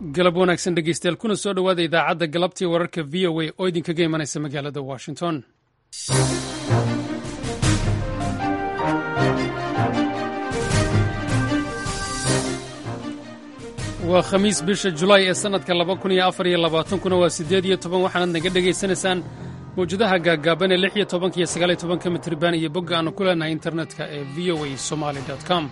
galab wanaagsan dhegeystayaal kuna soo dhowaada idaacadda galabtii wararka v o a oo idinkaga imanaysa magaalada washington waa khamiis bisha julaay ee sannadka laba kun iyo afar iyo labaatankuna waa siddeed iyo toban waxaanaad naga dhegaysanaysaan mawjadaha gaaggaaban ee lix iyo tobanka iyo sagaal iyo tobanka mitriban iyo bogga aannu ku leenahay internetka ee v o a somali com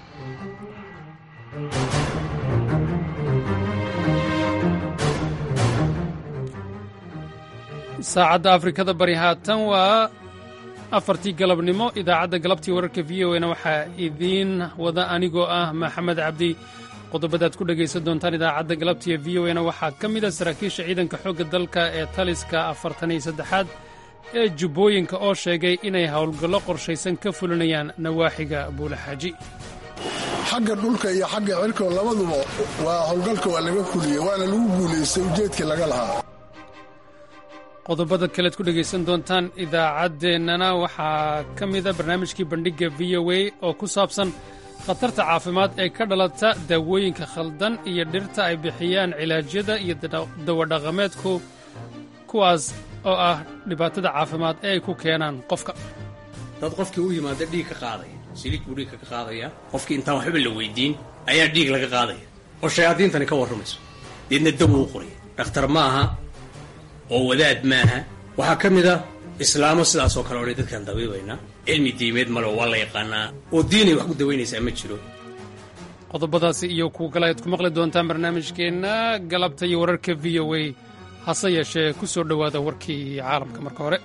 saacadda afrikada bari haatan waa afartii galabnimo idaacadda galabtii wararka v o na waxaa idiin wada anigoo ah maxamed cabdi qodobadaad ku dhegaysan doontaan idaacadda galabtiiyo v o na waxaa ka mid a saraakiisha ciidanka xoogga dalka ee taliska afartan iyo saddexaad ee jubbooyinka oo sheegay inay howlgallo qorshaysan ka fulinayaan nawaaxiga buulaxaaji xagga dhulka iyo xagga cirko labaduba waa howlgalka waa laga fuliyey waana lagu guulaystay ujeedkii laga lahaa qodobada kalead ku dhegaysan doontaan idaacaddeenana waxaa ka mida barnaamijkii bandhigga v o a oo ku saabsan khatarta caafimaad ee ka dhalata daawooyinka khaldan iyo dhirta ay bixiyaan cilaajyada iyo dawadhaqameedku kuwaas oo ah dhibaatada caafimaad ee ay ku keenaan qofka dad qofkii u yimaada dhiig ka qaadaya siliid buu dhiigka ka qaadaya qofkii intaan waxba la weydiin ayaa dhiig laga qaadaya oo shayaadiintani ka warramayso deedna daw u qoraya dhakhtar ma aha oo wadaad maaha waxaa ka mid a islaamo sidaasoo kale odhay dadkaan dabiibaynaa cilmi diimeed male waa la yaqaanaa oo diinay wax ku dawaynaysaa ma jiro qodobadaasi iyo kuwa kale ayaad ku maqli doontaan barnaamijkeenna galabta iyo wararka v o a hase yeeshee ku soo dhowaada warkii caalamka marka hore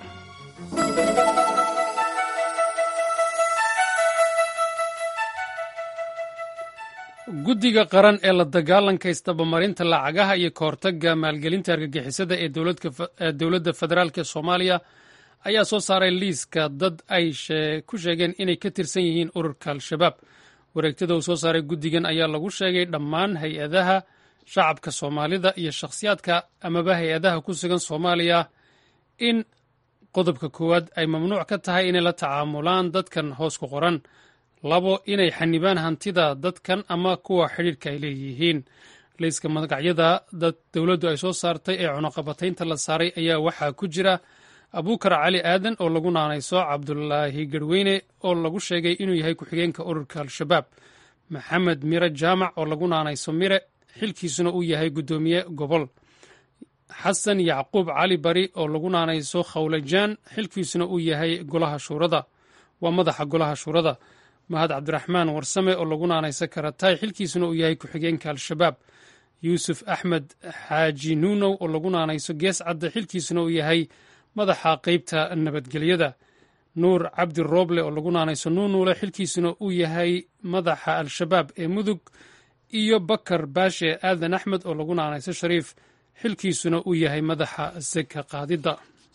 guddiga qaran ee la dagaalanka isdabamarinta lacagaha iyo ka hortagga maalgelinta argagixisada ee dowladda federaalk ee soomaaliya ayaa soo saaray liiska dad ay ku sheegeen inay ka tirsan yihiin ururka al-shabaab wareegtada uu soo saaray guddigan ayaa lagu sheegay dhammaan hay-adaha shacabka soomaalida iyo shakhsiyaadka amaba hay-adaha ku sugan soomaaliya in qodobka koowaad ay mamnuuc ka tahay inay la tacaamulaan dadkan hoos ku qoran labo inay xanibaan hantida dadkan ama kuwa xidhiirka ay leeyihiin liiska magacyada dad dowladdu ay soo saartay ee cunuqabataynta la saaray ayaa waxaa ku jira abuukar cali aadan oo lagu naanayso cabdulaahi garweyne oo lagu sheegay inuu yahay ku-xigeenka ururka al-shabaab maxamed mire jaamac oo lagu naanayso mire xilkiisuna uu yahay guddoomiye gobol xasan yacquub cali bari oo lagu naanayso khawlajaan xilkiisuna uu yahay golaha shuurada waa madaxa golaha shuurada mahad cabdiraxmaan warsame oo lagu naanayso karatay xilkiisuna uu yahay ku-xigeenka al-shabaab yuusuf axmed xaaji nuunow oo lagu naanayso gees cadde xilkiisuna uu yahay madaxa qeybta nabadgelyada nuur cabdi rooble oo lagu naanayso nuunuule xilkiisuna uu yahay madaxa al-shabaab ee mudug iyo bakar baashe aadan axmed oo lagu naanayso shariif xilkiisuna uu yahay madaxa seka qaadidda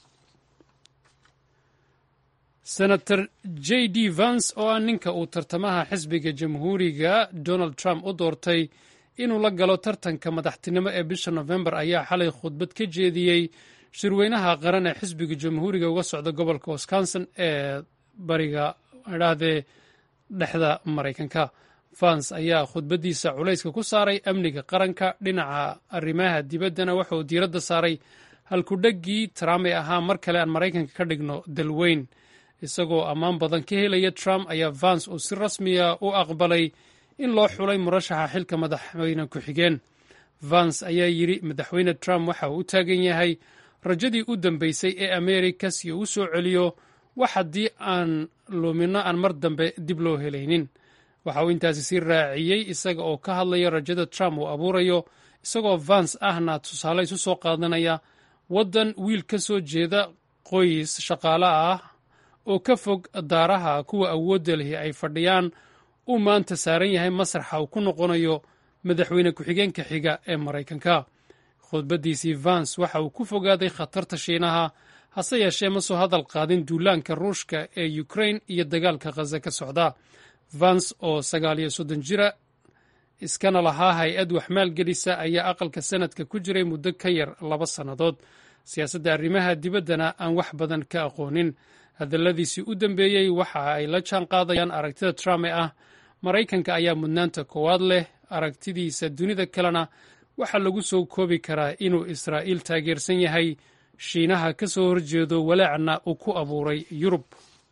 senator j d vance oo ah ninka uu tartamaha xisbiga jamhuuriga donald trump u doortay inuu la galo tartanka madaxtinimo ee bisha nofembar ayaa xalay khudbad ka jeediyey shirweynaha qaran ee xisbiga jamhuuriga uga socda gobolka wisconsin ee bariga idhaahdee dhexda maraykanka vance ayaa khudbaddiisa culayska ku saaray amniga qaranka dhinaca arrimaha dibaddana wuxuu diiradda saaray halkudheggii trump ee ahaa mar kale aan maraykanka ka dhigno dalweyn isagoo ammaan badan ka helaya trump ayaa vance uu si rasmiya u aqbalay in loo xulay murashaxa xilka madaxweyne ku-xigeen vance ayaa yidhi madaxweyne trump waxa uu u taagan yahay rajadii u dambeysay ee ameerika si uu u soo celiyo wax haddii aan luminno aan mar dambe dib loo helaynin waxa uu intaasi sii raaciyey isaga oo ka hadlaya rajada trump uu abuurayo isagoo vance ahna tusaale isu soo qaadanaya waddan wiil ka soo jeeda qoys shaqaale ah oo ka fog daaraha kuwa awoodda lihi ay fadhiyaan uu maanta saaran yahay masraxa uu ku noqonayo madaxweyne ku-xigeenka xiga ee maraykanka khudbaddiisii vance waxa uu ku fogaaday khatarta shiinaha hase yeeshee ma soo hadal qaadin duulaanka ruushka ee ukrain iyo dagaalka khaza ka socda vance oo sagaal iyo soddon jira iskana lahaa hay-ad waxmaalgelisa ayaa aqalka sanadka ku jiray muddo ka yar laba sannadood siyaasadda arrimaha dibaddana aan wax badan ka aqoonin hadalladiisii u dambeeyey waxa ay la jaan qaadayaan aragtida trump ee ah maraykanka ayaa mudnaanta koowaad leh aragtidiisa dunida kalena waxaa lagu soo koobi karaa inuu israa'iil taageersan yahay shiinaha ka soo horjeedo walaacna uu ku abuuray yurub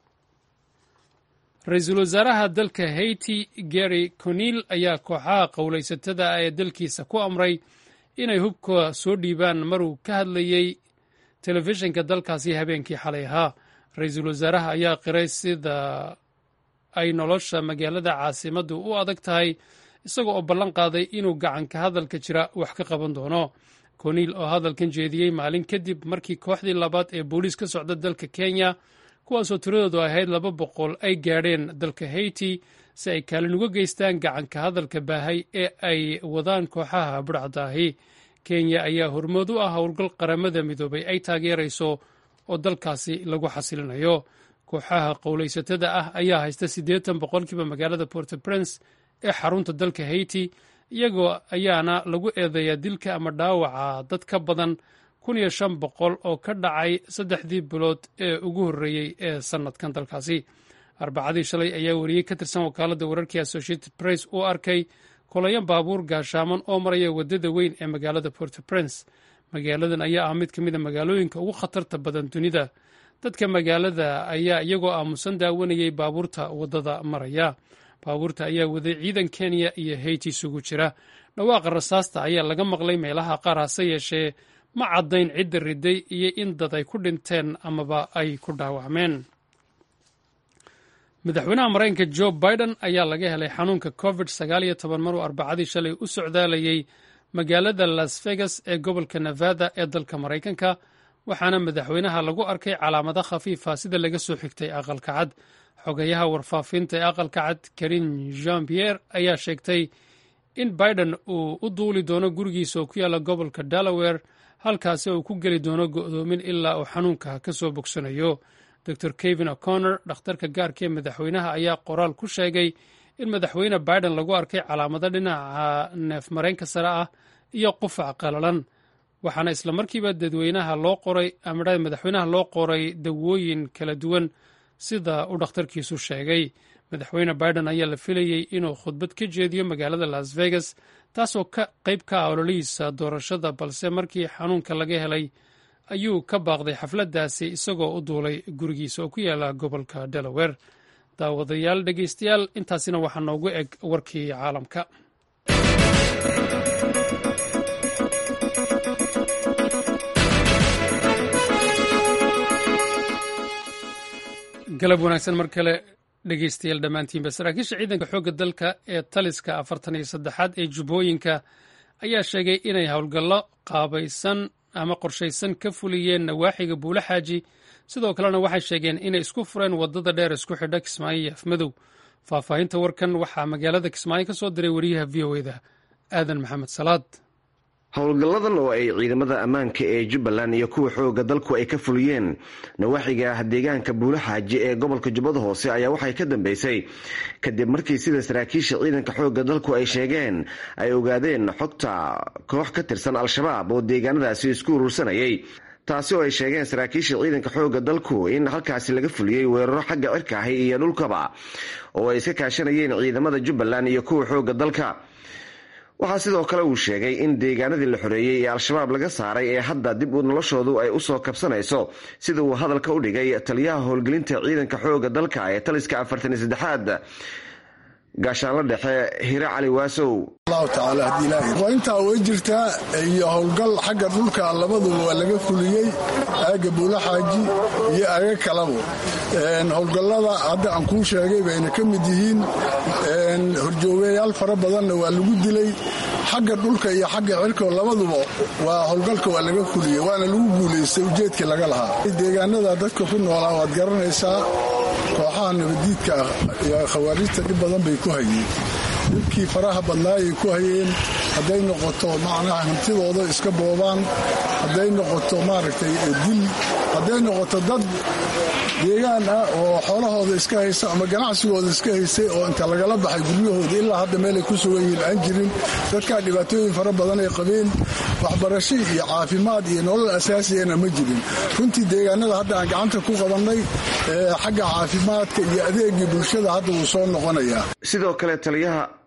ra-iisul wasaaraha dalka haiti gary conil ayaa kooxaha qowlaysatada ah ee dalkiisa ku amray inay hubka soo dhiibaan maruu ka hadlayey telefishinka dalkaasi habeenkii xalay ahaa ra-iisul wasaaraha ayaa qiray sida ay nolosha magaalada caasimaddu u adag tahay isaga oo ballan qaaday inuu gacanka hadalka jira wax ka qaban doono conil oo hadalkan jeediyey maalin kadib markii kooxdii labaad ee booliis ka socda dalka kenya kuwaasoo tiradoodu ahayd laba boqol ay gaadheen dalka haiti si ay kaalin uga geystaan gacanka hadalka baahay ee ay wadaan kooxaha budhcadaahi kenya ayaa hormood u ah howlgal qaramada midoobay ay taageerayso oo dalkaasi lagu xasilinayo kooxaha qowlaysatada ah ayaa haysta siddeetan boqolkiiba magaalada porto prince ee xarunta dalka haiti iyagoo ayaana lagu eedeeyaa dilka ama dhaawaca dad ka badan kun iyo shan boqol oo ka dhacay saddexdii bilood ee ugu horreeyey ee sannadkan dalkaasi arbacadii shalay ayaa wariyey ka tirsan wakaaladda wararkii associated press uu arkay kolayan baabuur gaashaaman oo maraya waddada weyn ee magaalada porto prince magaaladan ayaa ah mid ka mid a magaalooyinka ugu khatarta badan dunida dadka magaalada ayaa iyagoo aamusan daawanayay baabuurta waddada maraya baabuurta ayaa waday ciidan kenya iyo haiti isugu jira dhawaaqa rasaasta ayaa laga maqlay meelaha qaar hase yeeshee ma caddayn cidda riday iyo in dad ay ku dhinteen amaba ay ku dhaawacmeen madaxweynaha maraykanka jo biden ayaa laga helay xanuunka covid sagaal iyo toban maruu arbacadii shalay u socdaalayey magaalada las vegas ee gobolka nevada ee dalka maraykanka waxaana madaxweynaha lagu arkay calaamado khafiifa sida laga soo xigtay aqalka cad xogayaha warfaafinta ee aqalka cad karin jean pierre ayaa sheegtay in biden uu u duuli doono gurigiisa oo ku yaalla gobolka delaware halkaasi uu ku geli doono go'doomin ilaa uu xanuunka ka soo bogsanayo dor kevin o'connor dhakhtarka gaarka ee madaxweynaha ayaa qoraal ku sheegay in madaxweyne biden lagu arkay calaamado dhinaca neef mareenka sare ah iyo qufac qalalan waxaana islamarkiiba dadweynaha loo qoray ama madaxweynaha loo qoray dawooyin kala duwan sida uu dhakhtarkiisu sheegay madaxweyne biden ayaa la filayey inuu khudbad ka jeediyo magaalada las vegas taasoo ka qayb ka ah ololihiisa doorashada balse markii xanuunka laga helay ayuu ka baaqday xafladdaasi isagoo u duulay gurigiisa oo ku yaala gobolka delaware daawadayaal dhegeystayaal intaasina waxaa noogu eg warkii caalamka galab wanaagsan mar kale dhegeystayaal dhammaantiinba saraakiisha ciidanka xoogga dalka ee taliska afartan iyo saddexaad ee jubbooyinka ayaa sheegay inay howlgallo qaabaysan ama qorshaysan ka fuliyeen nawaaxiga buule xaaji sidoo kalena waxay sheegeen inay isku fureen waddada dheer isku xidha kismaayo iyo afmadow faahfaahinta warkan waxaa magaalada kismaayo ka soo diray wariyaha v o eda aadan maxamed salaad howlgalladan oo ay ciidamada ammaanka ee jubbaland iyo kuwa xooga dalku ay ka fuliyeen nawaaxiga deegaanka buulaxaaji ee gobolka jubbada hoose ayaa waxay ka dambeysay kadib markii sida saraakiisha ciidanka xooga dalku ay sheegeen ay ogaadeen xogta koox ka tirsan al-shabaab oo deegaanadaasi isku urursanayay taasi oo ay sheegeen saraakiisha ciidanka xooga dalku in halkaasi laga fuliyey weeraro xagga cirka ahi iyo dhulkaba oo ay iska kaashanayeen ciidamada jubbaland iyo kuwa xooga dalka waxaa sidoo kale uu sheegay in deegaanadii la xoreeyey ee al-shabaab laga saaray ee hadda dib u noloshoodu ay usoo kabsanayso sida uu hadalka u dhigay taliyaha howlgelinta ciidanka xooga dalka ee taliska afartan iyo saddexaad gaashaanla dhexe hire cali waasow allahu tacaala haddii ilaahay waa intaa way jirtaa iyo howlgal xagga dhulka labaduba waa laga fuliyey aaga buulaxaaji iyo aaga kalabo howlgallada hadda aan kuu sheegay bayna ka mid yihiin horjoogayaal fara badanna waa lagu dilay xagga dhulka iyo xagga cirka labaduba waa howlgalka waa laga fuliyey waana lagu guulaystay ujeedkii laga lahaa deegaanada dadka ku noolaa waad garanaysaa kooxaha nabadiidka ah iyo khawaarijta dhib badan bay ku hayeen dhibkii faraha badnaayay ku hayeen hadday noqoto macnaha hantidooda iska boobaan hadday noqoto maaragtay dil hadday noqoto dad deegaan ah oo xoolahooda iska haysta ama ganacsigooda iska haystay oo inta lagala baxay guryahooda ilaa hadda meelay ku sugan yihiin aan jirin dadkaa dhibaatooyin fara badan ay qabeen waxbarasho iyo caafimaad iyo nolol asaasiyana ma jirin runtii deegaanada hadda aan gacanta ku qabannay xagga caafimaadka iyo adeegii bulshada hadda wuu soo noqonayaa sidoo kale taliyaha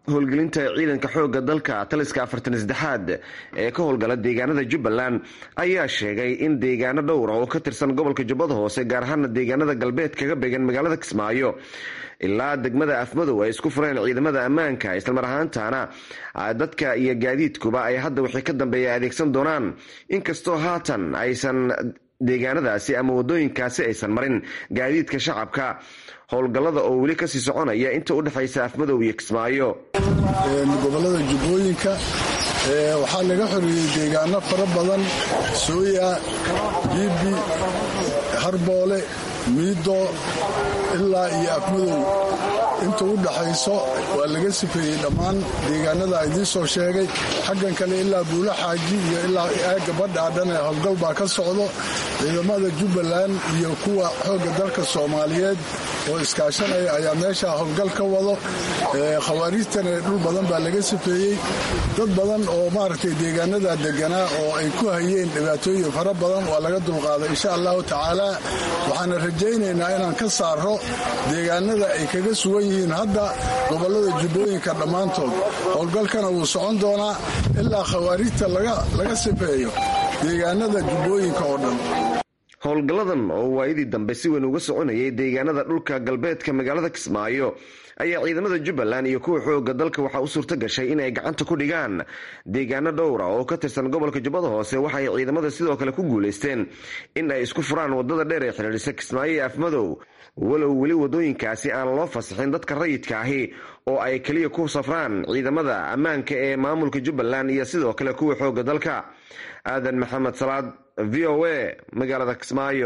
howlgelinta ciidanka xooga dalka taliska afartan saddexaad ee ka howlgala deegaanada jubbaland ayaa sheegay in deegaano dhowra oo ka tirsan gobolka jubbada hoose gaar ahaana deegaanada galbeed kaga beegan magaalada kismaayo ilaa degmada afmadow ay isku fureen ciidamada ammaanka islamar ahaantaana dadka iyo gaadiidkuba ay hadda wixii ka dambeeya adeegsan doonaan inkastoo haatan aysan deegaanadaasi ama wadooyinkaasi aysan marin gaadiidka shacabka howlgallada oo weli kasii soconaya inta u dhexaysa afmadow iyo kismaayo gobolada jubbooyinka waxaa laga xoreeyey deegaano fara badan sooya biibi harboole miido ilaa iyo afmadow inta u dhaxayso waa laga sifeeyey dhammaan deegaanada idiin soo sheegay xaggan kale ilaa buulo xaaji iyo ilaa aagga badhaadhan ee howlgal baa ka socdo ciidamada jubbaland iyo kuwa xoogga dalka soomaaliyeed oo iskaashanaya ayaa meesha howlgal ka wado khawaariijtana dhul badan baa laga sifeeyey dad badan oo maaragtay deegaanada deganaa oo ay ku hayeen dhibaatooyin fara badan waa laga dulqaaday insha allahu tacaala waxaana rajaynaynaa inaan ka saaro deegaanada ay kaga sugan yihiin hadda gobolada jubbooyinka dhammaantood howlgalkana wuu socon doonaa ilaa khawaariijta laga sifeeyo deegaanada jubbooyinka oo dhan howlgalladan oo waayadii dambe si weyn uga soconayay deegaanada dhulka galbeedka magaalada kismaayo ayaa ciidamada jubbaland iyo kuwa xooga dalka waxaa u suurto gashay in ay gacanta ku dhigaan deegaano dhowra oo ka tirsan gobolka jubbada hoose waxa ay ciidamada sidoo kale ku guulaysteen in ay isku furaan wadada dheer ee xidhiidhisa kismaayo iyo afmadow walow weli wadooyinkaasi aan loo fasaxin dadka rayidka ahi oo ay keliya ku safraan ciidamada ammaanka ee maamulka jubbaland iyo sidoo kale kuwa xooga dalka aadan maxamed salaad v o a magaalada kismaayo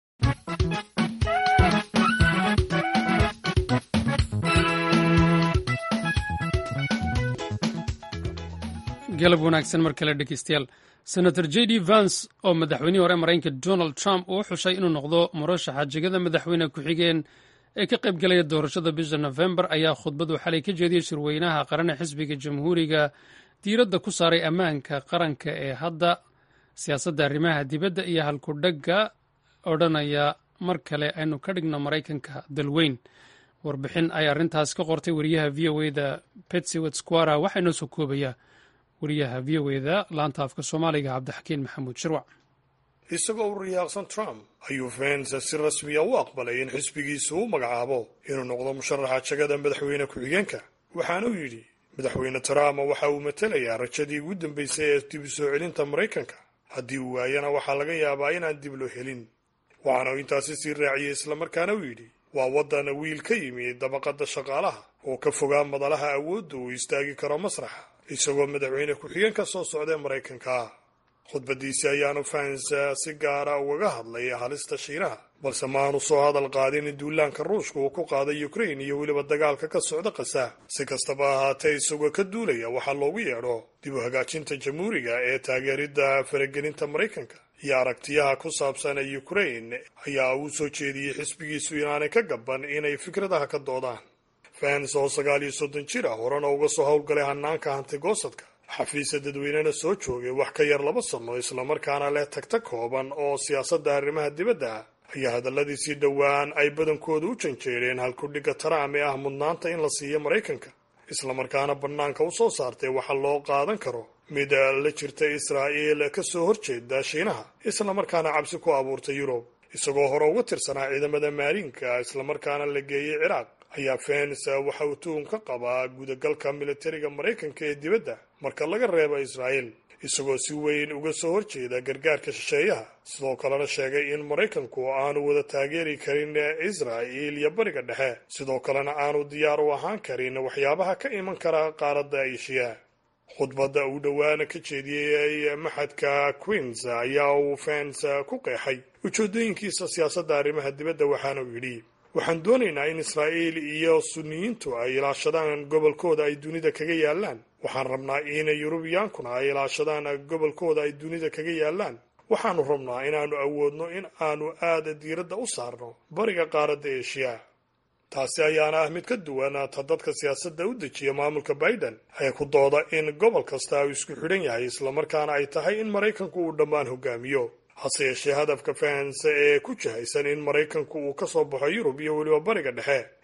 galab wanaagsan mar kale dhegeystayaal senator j d vance oo madaxweynihii hore maraykanka donald trump uu xushay inuu noqdo murashaxa jegada madaxweyne ku-xigeen ee ka qayb galaya doorashada bisha nofembar ayaa khudbadu xalay ka jeediyey shirweynaha qarane xisbiga jamhuuriga diiradda ku saaray ammaanka qaranka ee hadda siyaasadda arrimaha dibadda iyo halkudhagga odhanaya mar kale aynu ka dhigno maraykanka dalweyn warbixin ay arrintaas ka qortay wariyaha v o eda betsiwet squara waxaa inoo soo koobaya wariyaha v o eda laanta afka soomaaliga cabdixakiin maxamuud shirwac isagoo u riyaaqsan trump ayuu vence si rasmiya u aqbalay in xisbigiisu u magacaabo inuu noqdo musharaxa jagada madaxweyne ku-xigeenka waxaanuu yidhi madaxweyne trump waxa uu matelayaa rajadii ugu dambaysay ee dib u soo celinta maraykanka haddii uu waayana waxaa laga yaabaa inaan dib loo helin waxaana uu intaasi sii raaciyey islamarkaana uu yidhi waa waddan wiil ka yimi dabaqadda shaqaalaha oo ka fogaa madalaha awoodda uu istaagi karo masraxa isagoo madaxweyne ku-xigeen ka soo socdae maraykanka khudbadiisi ayaanu fahansa si gaara ugaga hadlay halista shiinaha balse maanu soo hadal qaadin in duulaanka ruushka uu ku qaaday ukrain iyo weliba dagaalka ka socda kasa si kastaba ahaatee isagoo ka duulaya waxaa loogu yeedho dib u hagaajinta jamhuuriga ee taageeridda faragelinta maraykanka iyo aragtiyaha ku saabsan ukrain ayaa uu soo jeediyey xisbigiisu inaanay ka gaban inay fikradaha ka doodaan fans oo sagaal iyo soddon jir ah horena uga soo howlgalay hanaanka hantigoosadka xafiisa dadweynena soo joogay wax ka yar laba sanno islamarkaana leh tagta kooban oo siyaasadda arrimaha dibadda ah ayaa hadalladiisii dhowaan ay badankooda u janjeereen halkudhigga trump ee ah mudnaanta in la siiyo maraykanka islamarkaana bannaanka u soo saartay waxa loo qaadan karo mid la jirta israa'iil ka soo horjeeda shiinaha islamarkaana cabsi ku abuurtay yurub isagoo hore uga tirsanaa ciidamada maariinka islamarkaana la geeyey ciraaq ayaa fens waxa uu tuhun ka qabaa gudagalka militariga maraykanka ee dibadda marka laga reebo israa'iil isagoo si weyn uga soo horjeeda gargaarka shisheeyaha sidoo kalena sheegay in maraykanku aanu wada taageeri karin israa'iil iyo bariga dhexe sidoo kalena aanu diyaar u ahaan karin waxyaabaha ka iman kara qaaradda eshiya khudbadda uu dhowaana ka jeediyey maxadka queens ayaa uu fens ku qeexay ujeedooyinkiisa siyaasadda arrimaha dibadda waxaana uu yidhi waxaan doonaynaa in israa'iil iyo suniyiintu ay ilaashadaan gobolkooda ay dunida kaga yaallaan waxaan rabnaa in yurubiyaankuna ay ilaashadaan gobolkooda ay dunida kaga yaallaan waxaanu rabnaa inaannu awoodno in aanu aada diiradda u saarno bariga qaaradda eshiya taasi ayaana ah mid ka duwan ta dadka siyaasadda u dejiya maamulka biden ee ku dooda in gobol kasta uu isku xidhan yahay islamarkaana ay tahay in maraykanku uu dhammaan hogaamiyo hase yeeshee hadafka fahansa ee ku jihaysan in maraykanku uu ka soo baxo yurub iyo weliba bariga dhexe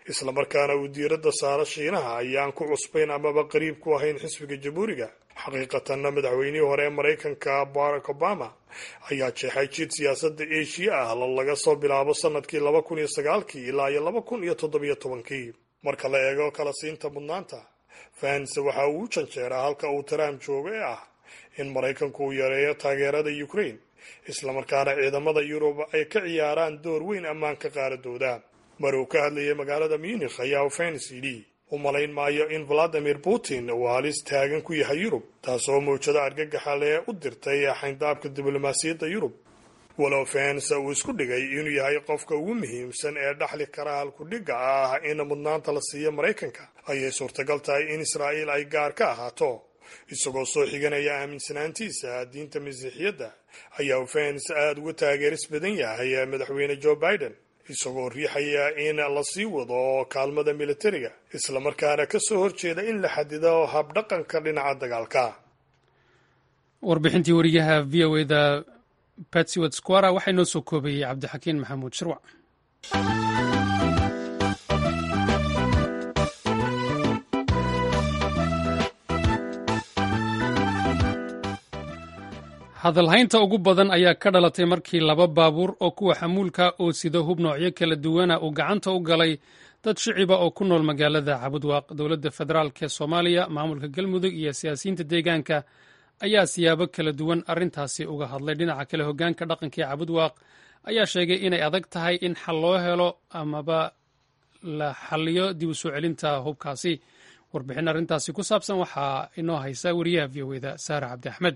islamarkaana uu diiradda saaro shiinaha ayaan ku cusbayn amaba qariib ku ahayn xisbiga jamhuuriga xaqiiqatanna madaxweynihii hore ee maraykanka barack obama ayaa jeexay jid siyaasadda eshiya ah la laga soo bilaabo sanadkii laba kun iyo sagaalkii ilaa iyo laba kun iyo toddobiyo tobankii marka la eego kala siinta mudnaanta fahanse waxa uu u janjeeraa halka uu trump joogo ee ah in maraykanku uu yareeyo taageerada ukraine islamarkaana ciidamada yurub ay ka ciyaaraan door weyn ammaanka qaaradooda mar uu ka hadlayay magaalada munikh ayaa fens yidhi u malayn maayo in valadimir putin uu halis taagan ku yahay yurub taasoo mawjado argagaxa lee u dirtay xayndaabka diblomaasiyadda yurub walow fens uu isku dhigay inuu yahay qofka ugu muhiimsan ee dhaxli kara halkudhigga ah in mudnaanta la siiyo maraykanka ayay suurtagal tahay in israa'iil ay gaar ka ahaato isagoo soo xiganaya aaminsanaantiisa diinta masiixiyadda ayaa fens aada uga taageeris badan yahay madaxweyne joe biden isagoo riixaya in la sii wado kaalmada militariga islamarkaana ka soo horjeeda in la xadido habdhaqanka dhinaca dagaalka warbixintii wariyaha v o eda batsiwad squara waxaa inoo soo koobayey cabdixakiin maxamuud shirwac hadalhaynta ugu badan ayaa ka dhalatay markii laba baabuur oo kuwa xamuulka oo sida hub noocyo kala duwana uu gacanta u galay dad shiciba oo ku nool magaalada cabudwaaq dowladda federaalk ee soomaaliya maamulka galmudug iyo siyaasiyiinta deegaanka ayaa siyaabo kala duwan arrintaasi uga hadlay dhinaca kale hoggaanka dhaqanka ee cabudwaaq ayaa sheegay inay adag tahay in xal loo helo amaba la xaliyo dib u soo celinta hubkaasi warbixin arrintaasi ku saabsan waxaa inoo haysa wariyaha v o eda saare cabdi axmed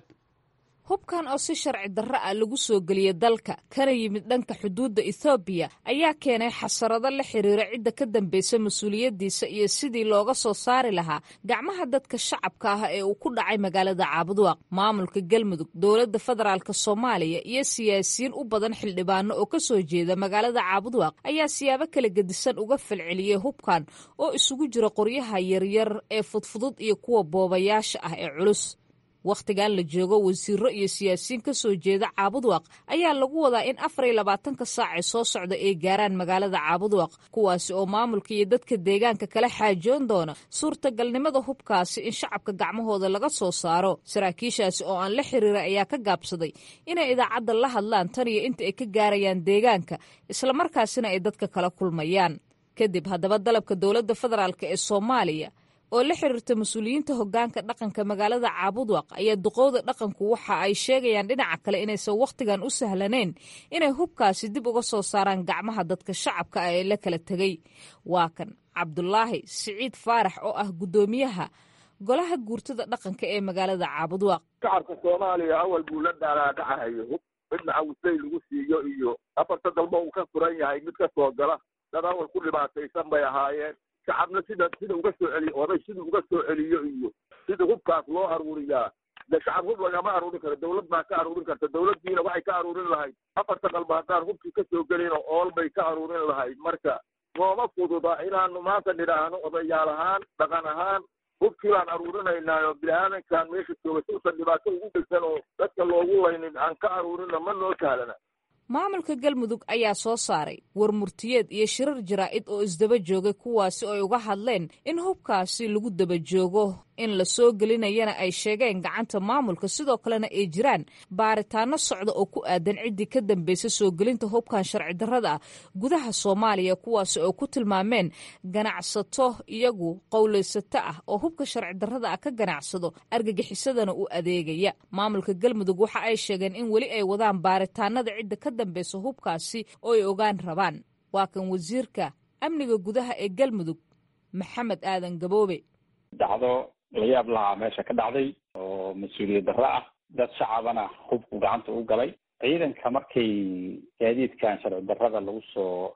hubkan oo si sharci darro ah lagu soo geliyey dalka kana yimid dhanka xuduudda ethoobiya ayaa keenay xasarado la xiriira cidda ka dambaysa mas-uuliyaddiisa iyo sidii looga soo saari lahaa gacmaha dadka shacabka ah ee uu ku dhacay magaalada caabudwaaq maamulka galmudug dowladda federaalk soomaaliya iyo siyaasiyiin u badan xildhibaano oo ka soo jeeda magaalada caabudwaaq ayaa siyaabo kala gedisan uga falceliyey hubkan oo isugu jira qoryaha yaryar ee fudfudud iyo kuwa boobayaasha ah ee culus wakhtigan la joogo wasiiro iyo siyaasiyiin ka soo jeeda caabudwaaq ayaa lagu wadaa in afar iyo labaatanka saac ee soo socda ay gaaraan magaalada caabudwaaq kuwaasi oo maamulka iyo dadka deegaanka kala xaajoon doona suurtagalnimada hubkaasi in shacabka gacmahooda laga soo saaro saraakiishaasi oo aan la xiriiray ayaa ka gaabsaday inay idaacadda la hadlaan tan iyo inta ay ka gaarayaan deegaanka islamarkaasina ay dadka kala kulmayaan kadib haddaba dalabka dowladda federaalk ee soomaaliya oo la xiriirta mas-uuliyiinta hoggaanka dhaqanka magaalada caabudwaq ayaa duqowda dhaqanku waxa ay sheegayaan dhinaca kale inaysan wakhtigan u sahlanayn inay hubkaasi dib uga soo saaraan gacmaha dadka shacabka ah ee la kala tegey waa kan cabdulaahi siciid faarax oo ah guddoomiyaha golaha guurtada dhaqanka ee magaalada caabudwaq shacabka soomaaliya awal buu la dhaalaadhacahayo hub midna awsley lagu siiyo iyo afarta dalba uu ka furan yahay mid ka soo gala dad awal ku dhibaataysan bay ahaayeen shacabna sida sida uga soo celiyo oday sida uga soo celiyo iyo sida hubkaas loo aruuriyaa de shacab hub lagama aruurin karo dawlad baa ka aruurin karta dawladdiina waxay ka aruurin lahayd afarta qalba haddaan hubkii ka soo gelin oo ool bay ka aruurin lahayd marka nooma fududa inaanu maanta nidhaahno odayaal ahaan dhaqan ahaan hubkii baan aruurinaynaa oo bini-aadankan meesha jooga si usan dhibaato ugu geysan oo dadka loogu laynin aan ka aruurina ma noo sahlana maamulka galmudug ayaa soo saaray war murtiyeed iyo shirar jaraa'id oo isdaba joogay kuwaasi oo ay uga hadleen in hubkaasi lagu daba joogo in la soo gelinayana ay sheegeen gacanta maamulka sidoo kalena ay jiraan baaritaano socda oo ku aadan ciddii ka dambaysa soo gelinta hubkan sharci darrada ah gudaha soomaaliya kuwaasi oo ku tilmaameen ganacsato iyagu qowlaysato ah oo hubka sharci darrada ah ka ganacsado argagixisadana u adeegaya maamulka galmudug waxa ay sheegeen in weli ay wadaan baaritaanada cidda ka dambaysa hubkaasi oo ay ogaan rabaan waa kan wasiirka amniga gudaha ee galmudug maxamed aadan gaboobe dhacdo la yaab lahaa meesha ka dhacday oo mas-uuliyad darro ah dad shacabana hubku gacanta u galay ciidanka markay gaadiidkan sharci darrada lagu soo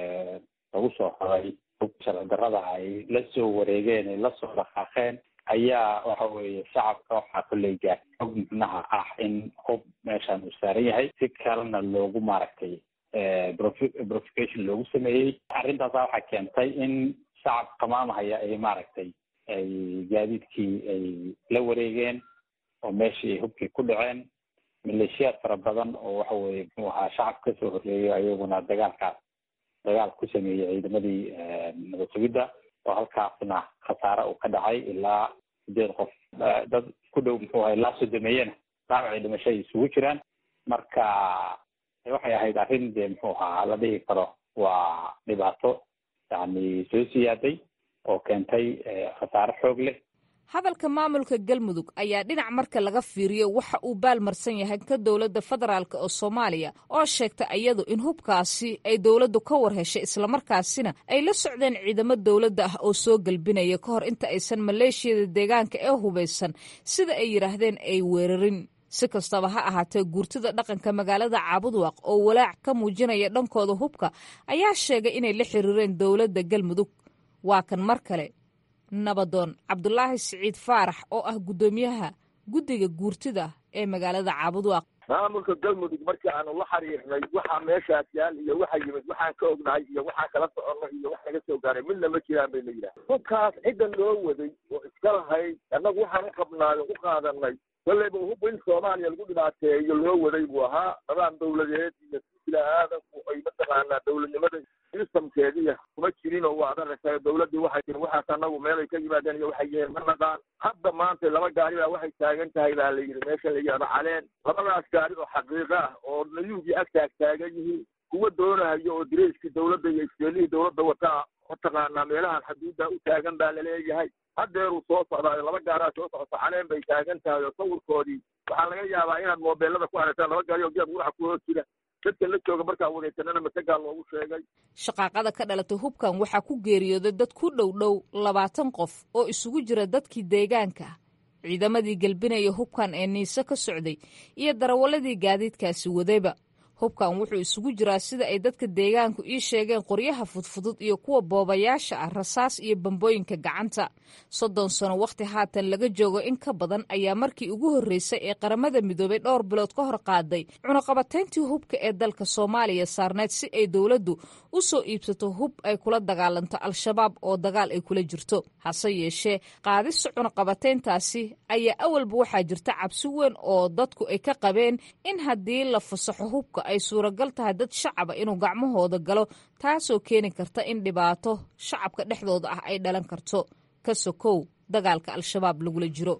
lagu soo xoray hubka sharci darrada ay la soo wareegeen ay lasoo dhaqaaqeen ayaa waxa weeye shacabka waxaa kolley gaar og micnaha ah in hub meeshan uu saaran yahay si kalena loogu maaragtay profication loogu sameeyey arrintaasa waxaa keentay in shacab qamaamahaya ay maaragtay ay gaadiidkii ay la wareegeen oo meeshii ay hubkii ku dhaceen maleeshiyaad fara badan oo waxa weye muxuu ahaa shacab kasoo horreeyo ayaguna dagaalkaas dagaal ku sameeyey ciidamadii nabad sugidda oo halkaasna khasaare uu ka dhacay ilaa sideed qof dad ku dhow muxuu ahay ilaa sodomeeyena dhaawacii dhimasho ay isugu jiraan marka waxay ahayd arrin dee muxuu ahaa la dhihi karo waa dhibaato yani soo siyaaday oo keentay khasaare xoog leh hadalka maamulka galmudug ayaa dhinac marka laga fiiriyo waxa uu baalmarsan yahay ka dowladda federaalk oo soomaaliya oo sheegta iyadu in hubkaasi ay dowladdu ka war heshay islamarkaasina ay la socdeen ciidamo dowladda ah oo soo gelbinaya ka hor inta aysan maleeshiyada deegaanka ee hubaysan sida ay yidhaahdeen ay weerarin si kastaba ha ahaatee guurtida dhaqanka magaalada caabudwaaq oo walaac ka muujinaya dhankooda hubka ayaa sheegay inay la xiriireen dowladda galmudug waa kan mar kale nabadoon cabdulaahi siciid faarax oo ah guddoomiyaha guddiga guurtida ee magaalada caabudwaaq maamulka galmudug markii aanu la xiriirnay waxaa meeshaas yaal iyo waxa yimid waxaan ka ognahay iyo waxaan kala soconno iyo wax naga soo gaaray midna ma jiraan bay la yidhaha hubkaas cidda loo waday oo iska lahayd annagu waxaan u qabnaayo u qaadanay kolleyba hub in soomaaliya lagu dhibaateeyo loo waday buu ahaa dabaan dawladeed iyo sila aadanku ay mataqaanaa dawladnimada sistamkeediya kuma jirin oo waad aragtay dawladdii waxay tiri waxaas annagu meelay ka yimaadeen iyo waxay yihiin ma naqaan hadda maanta laba gaari baa waxay taagan tahay baa la yidhi meesha la yidhahdo caleen labadaas gaari oo xaqiiqa ah oo nayuugii ag taag taagan yihiin kuwa doonahayo oo direyskii dawladda iyo iskeelihii dawladda wataa mataqaanaa meelahan xaduudda u taagan baa laleeyahay haddeeruu soo socdaayo laba gaaraa soo socota caleen bay taagan tahay oo sawirkoodii waxaa laga yaabaa inaad moobeelada ku aragtaan laba gaari oo geed guraxa ku hoos jira dadka la jooga markaa wadaysanana masagaa loogu sheegay shaqaaqada ka dhalatay hubkan waxaa ku geeriyooday dad ku dhow dhow labaatan qof oo isugu jira dadkii deegaanka ciidamadii gelbinaya hubkan ee niise ka socday iyo darawaladii gaadiidkaasi wadayba hubkan wuxuu isugu jiraa sida ay dadka deegaanku ii sheegeen qoryaha fudfudud iyo kuwa boobayaasha ah rasaas iyo bambooyinka gacanta soddon sano wakhti haatan laga joogo in ka badan ayaa markii ugu horreysay ee qaramada midoobay dhowr bilood ka hor qaaday cunaqabatayntii hubka ee dalka soomaaliya saarneyd si ay dowladdu u soo iibsato hub ay kula dagaalanto al-shabaab oo dagaal ay kula jirto hase yeeshee qaadista cunaqabatayntaasi ayaa awalba waxaa jirta cabsi weyn oo dadku ay ka qabeen in haddii la fasaxo hubka ay suuragal tahay dad shacaba inuu gacmahooda galo taasoo keeni karta in dhibaato shacabka dhexdooda ah ay dhalan karto ka sokow dagaalka al-shabaab lagula jiro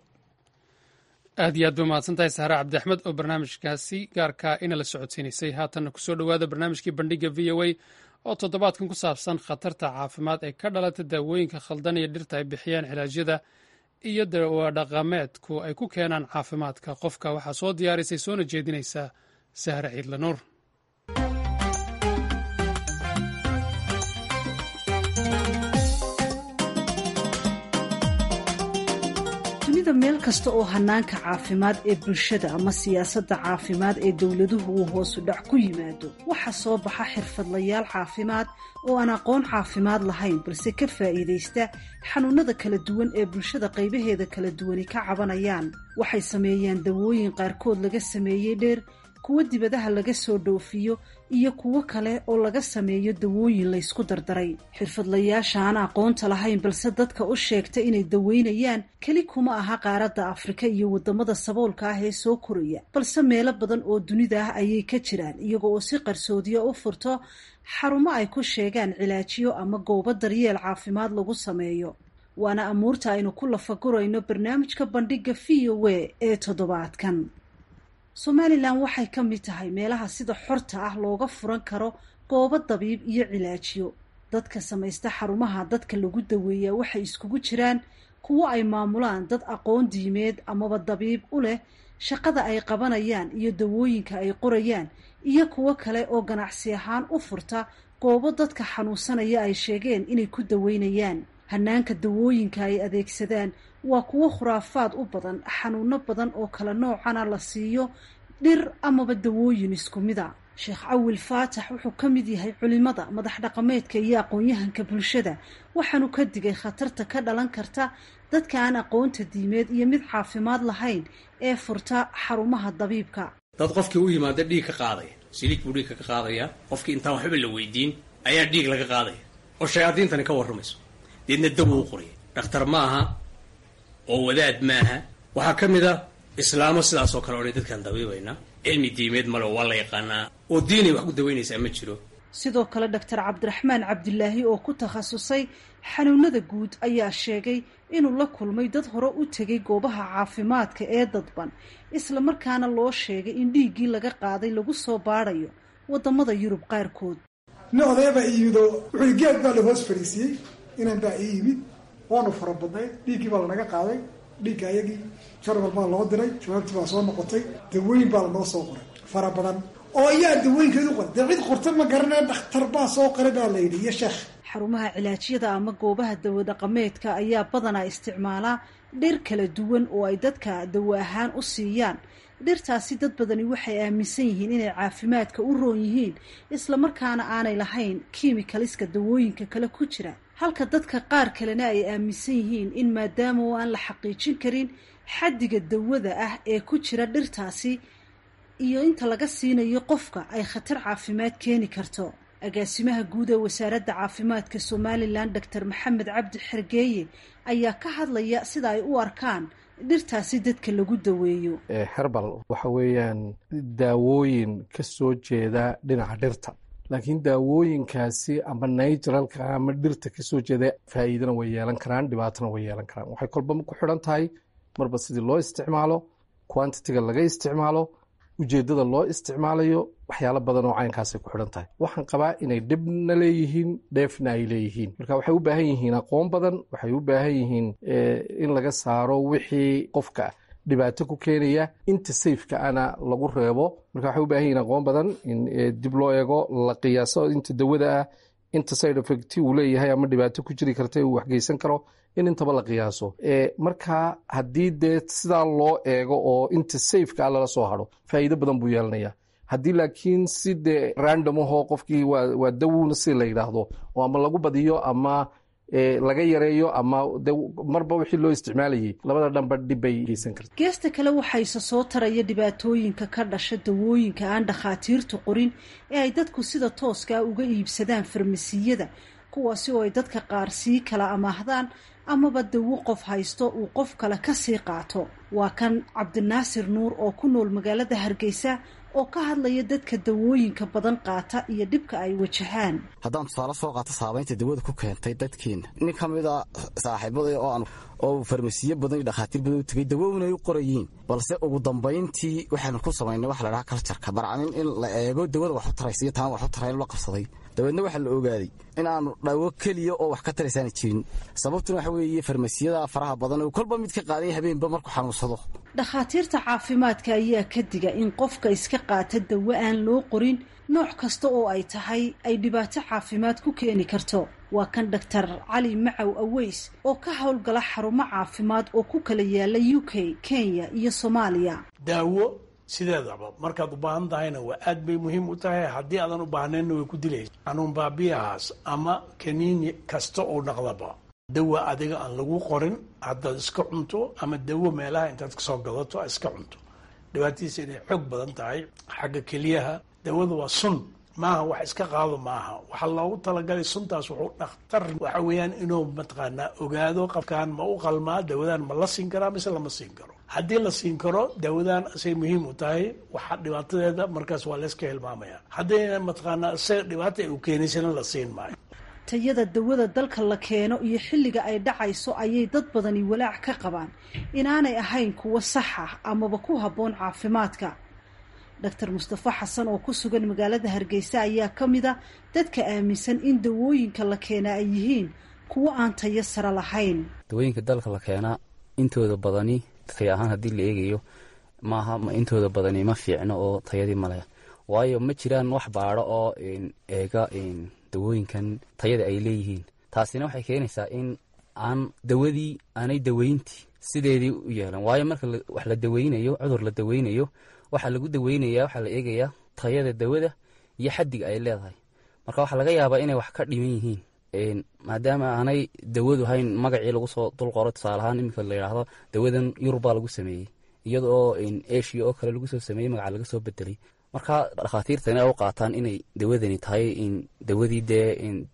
aad iyo aad ba mahadsantahay saare cabdi axmed oo barnaamijkaasi gaarkaa ina la socodsiinaysay haatanna kusoo dhowaada barnaamijkii bandhiga v o a oo toddobaadkan ku saabsan khatarta caafimaad ee ka dhalata daawooyinka khaldan iyo dhirta ay bixiyaan cilaajyada iyo dawadhaqameedku ay ku keenaan caafimaadka qofka waxaa soo diyaarisay soona jeedinaysaa sahre ciidla nuur dunida meel kasta oo hanaanka caafimaad ee bulshada ama siyaasadda caafimaad ee dowladuhu uu hoosu dhac ku yimaado waxaa soo baxa xirfadlayaal caafimaad oo aan aqoon caafimaad lahayn balse ka faa'iidaysta xanuunada kala duwan ee bulshada qaybaheeda kala duwani ka cabanayaan waxay sameeyaan dawooyin qaarkood laga sameeyey dheer kuwo dibadaha laga soo dhoofiyo iyo kuwo kale oo laga sameeyo dawooyin laysku dardaray xirfadlayaasha aan aqoonta lahayn balse dadka u sheegta inay daweynayaan keli kuma aha qaaradda afrika iyo waddamada saboolka ah ee soo koraya balse meelo badan oo dunida ah ayay ka jiraan iyaga oo si qarsoodiya u furto xarumo ay ku sheegaan cilaajiyo ama goobo daryeel caafimaad lagu sameeyo waana amuurta aynu ku lafagurayno barnaamijka bandhiga v o a ee toddobaadkan somalilan waxay ka mid tahay meelaha sida xorta ah looga furan karo goobo dabiib iyo cilaajiyo dadka samaysta xarumaha dadka lagu daweeyaa waxay iskugu jiraan kuwo ay maamulaan dad aqoon diimeed amaba dabiib u leh shaqada ay qabanayaan iyo dawooyinka ay qorayaan iyo kuwo kale oo ganacsi ahaan u furta goobo dadka xanuunsanaya ay sheegeen inay ku daweynayaan hanaanka dawooyinka ay adeegsadaan waa kuwo khuraafaad u badan xanuuno badan oo kala noocana la siiyo dhir amaba dawooyin isku mida sheekh cawil faatax wuxuu ka mid yahay culimada madax dhaqameedka iyo aqoon-yahanka bulshada waxaanu ka digay khatarta ka dhalan karta dadka aan aqoonta diimeed iyo mid caafimaad lahayn ee furta xarumaha dabiibka dad qofkii u yimaada dhiig ka qaadaya siliig buu dhiigka ka qaadaya qofkii intaan waxba la weydiin ayaa dhiig laga qaadaya oo shayaadiintani ka warramayso deedna dawo u qoraya dhakhtar ma aha oo wadaad maaha waxaa ka mid a islaamo sidaas oo kale odhay dadkaan dabiibaynaa cilmi diimeed male oo waa la yaqaanaa oo diinay wax ku daweynaysaa ma jiro sidoo kale doctor cabdiraxmaan cabdilaahi oo ku takhasusay xanuunada guud ayaa sheegay inuu la kulmay dad hore u tegay goobaha caafimaadka ee dadban isla markaana loo sheegay in dhiiggii laga qaaday lagu soo baadhayo wadamada yurub qaarkood nin odaybaa ii yimid oo wuxuu geed baa la hoos fariisiiyey inan baa ii yimid waanu fara badnayd dhiiggii baa lanaga qaaday dhiigga ayagii jarmal baa loo diray jawaabtii baa soo noqotay dawooyin baa lanoo soo qoray fara badan oo ayaa dawooyinkeedu qoray dee cid qorta ma garanaya dhakhtar baa soo qoray baa la yidhi iyo sheekh xarumaha cilaajyada ama goobaha dawadhaqameedka ayaa badanaa isticmaalaa dhir kala duwan oo ay dadka dawo ahaan u siiyaan dhirtaasi dad badani waxay aaminsan yihiin inay caafimaadka u roon yihiin islamarkaana aanay lahayn kiimikaliska dawooyinka kale ku jira halka dadka qaar kalena ay aaminsan yihiin in maadaama oo aan la xaqiijin karin xaddiga dawada ah ee ku jira dhirtaasi iyo inta laga siinayo qofka ay khatar caafimaad keeni karto agaasimaha guud ee wasaaradda caafimaadka somalilan doctor maxamed cabdi xergeeye ayaa ka hadlaya sida ay u arkaan dhirtaasi dadka lagu daweeyo herbal waxa weeyaan daawooyin ka soo jeeda dhinaca dhirta laakiin daawooyinkaasi ama naturalka ama dhirta kasoo jeeda faa'iidana way yeelan karaan dhibaatana way yeelan karaan waxay kolba ku xidhan tahay marba sidii loo isticmaalo quantitiga laga isticmaalo ujeeddada loo isticmaalayo waxyaalo badan oo caynkaasay ku xidhan tahay waxaan qabaa inay dhibna leeyihiin dheefna ay leeyihiin marka waxay u baahan yihiin aqoon badan waxay u baahan yihiin in laga saaro wixii qofka dhibaato ku keenaya inta sayfka ana lagu reebo marka waxay u baahan yihiin aqoon badan in dib loo eego la qiyaaso inta dawada ah inta side effect uu leeyahay ama dhibaato ku jiri karta uu waxgeysan karo in intaba la qiyaaso marka haddii dee sidaa loo eego oo inta safeka a lala soo haro faa'iido badan buu yeelanaya haddii laakiin si dee random ahoo qofkii waa dawowna si la yidhaahdo oo ama lagu badiyo ama laga yareeyo ama de marba wixii loo isticmaalayay labada dhanba dhib bay geysan karta geesta kale waxayse soo taraya dhibaatooyinka ka dhasha dawooyinka aan dhakhaatiirtu qorin ee ay dadku sida tooskaa uga iibsadaan farmasiyada kuwaasi oo ay dadka qaar sii kala amaahdaan amaba dawo qof haysto uu qof kale ka sii qaato waa kan cabdinaasir nuur oo ku nool magaalada hargeysa oo ka hadlaya dadka dawooyinka badan qaata iyo dhibka ay wajahaan haddaan tusaale soo qaato saabaynta dawada ku keentay dadkiina nin ka mid a saaxiibada oo aan oo farmasiyo badan iyo dhakhaatiir badan u tegay dawowna ay u qorayiin balse ugu dambayntii waxaanu ku samaynay waxa la dhahaa kaljarka barcanin in la eego dawada wax u taraysa iyo taan wax u tarayn la qabsaday dabeedna waxaa la ogaaday in aanu dhawo keliya oo wax ka taraysaana jirin sababtuna waxa weeye farmasiyada faraha badan oo kolba mid ka qaaday habeenba markuu xanuunsado dhakhaatiirta caafimaadka ayaa ka diga in qofka iska qaata dawo aan loo qorin nooc kasta oo ay tahay ay dhibaato caafimaad ku keeni karto waa kan doctor cali macow aweys oo ka howlgala xarumo caafimaad oo ku kala yaala u k kenya iyo soomaaliya daawo sideedaba markaad u baahan tahayna waa aad bay muhiim u tahay haddii aadan u baahnaynna way ku dilaysa xanuun baabiyahaas ama kaniini kasta oo dhaqdaba dawa adiga aan lagu qorin haddaad iska cunto ama dawo meelaha intaad kasoo gadato a iska cunto dhibaatadiisa inay xoog badan tahay xagga keliyaha dawada waa sun maaha wax iska qaado maaha waxaa loogu talagalay suntaas wuxuu dhakhtar waxa weeyaan inuu mataqaanaa ogaado qofkaan ma u qalmaa dawadaan ma la siin karaa mise lama siin karo haddii la siin karo dawadaan asay muhiim u tahay waxa dhibaatadeeda markaas waa layska hilmaamaya haddayna mataqaanaa isaga dhibaata ay u keenaysana la siin maayo tayada dawada dalka la keeno iyo xilliga ay dhacayso ayay dad badani walaac ka qabaan inaanay ahayn kuwo sax ah amaba ku habboon caafimaadka doctor mustafa xasan oo ku sugan magaalada hargeysa ayaa ka mid a dadka aaminsan in dawooyinka la keenaa ay yihiin kuwo aan tayo sare lahayn dawooyinka dalka la keenaa intooda badani tay ahaan haddii la eegayo maaha intooda badani ma fiicno oo tayadii maleh waayo ma jiraan wax baadho oo eega dawooyinkan tayada ay leeyihiin taasina waxay keenaysaa in aan dawadii aanay daweyntii sideedii u yeelan waayo marka wax la daweynayo cudur la daweynayo waxaa lagu daweynaya waxaa la eegayaa tayada dawada iyo xaddiga ay leedahay marka waxaa laga yaabaa inay wax ka dhiman yihiin maadaama aanay dawadu hayn magacii lagu soo dulqoro tusaaleahaan iminka la yidhaahdo dawadan yurubbaa lagu sameeyey iyada oo eshiya oo kale lagu soo sameeyey magaca laga soo bedelay marka dhakhaatiirtani ay u qaataan inay dawadani tahay dawadii dee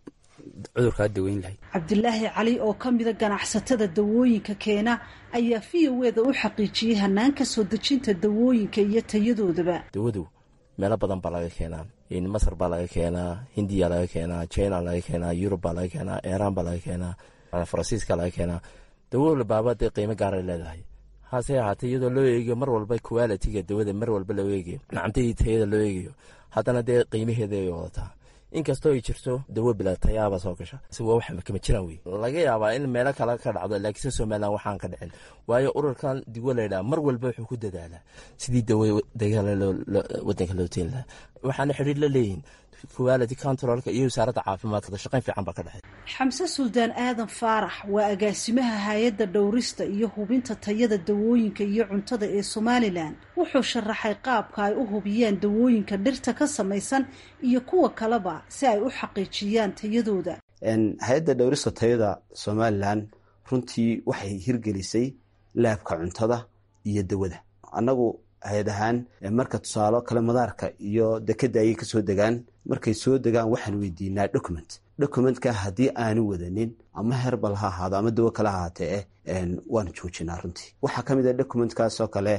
cudurkaa daweyn lahayd cabdilaahi cali oo ka mida ganacsatada dawooyinka keena ayaa v o eda u xaqiijiyey hanaanka soo dejinta dawooyinka iyo tayadoodaba dawadu meelo badan baa laga keenaa masar baa laga keenaa hindiya laga keenaa china laga keenaa yurub baa laga keenaa iran baa laga keenaa faransiiska laga keenaa dawo walbaaba dee qiimo gaaray leedahay hase ahaatee iyadoo loo eegayo mar walba qualitiga dawada mar walba loo eegayo nacamtadii tayada loo eegayo haddana dee qiimaheeda ay wadataa inkastoo ay jirto dawo bilatayaaba soo gasha si waa wax kama jiraan wey laga yaabaa in meelo kale ka dhacdo laakiinse somalilan waxaan ka dhicin waayo ururkan digo laydhaha mar walba wuxuu ku dadaalaa sidii dawo dagaala wadanka loo teen lahaa waxaana xidhiir la leeyihin quality controlka iyo wasaaradda caafimaadka shaqayn fiican baa ka dhexey xamse suldaan aadan faarax waa agaasimaha hay-adda dhowrista iyo hubinta tayada dawooyinka iyo cuntada ee somalilan wuxuu sharaxay qaabka ay u hubiyaan dawooyinka dhirta ka samaysan iyo kuwa kaleba si ay u xaqiijiyaan tayadooda hay-adda dhowrista tayada somalilan runtii waxay hirgelisay laabka cuntada iyo dawada annagu hay-ad ahaan marka tusaalo kale madaarka iyo dekeda ayay kasoo degaan markay soo degaan waxaan weydiinaa document documentka haddii aanu wadanin ama herbal ha ahaado ama dawo kale ahaatee waanu joojinaa runtii waxaa ka mid a documentkaasoo kale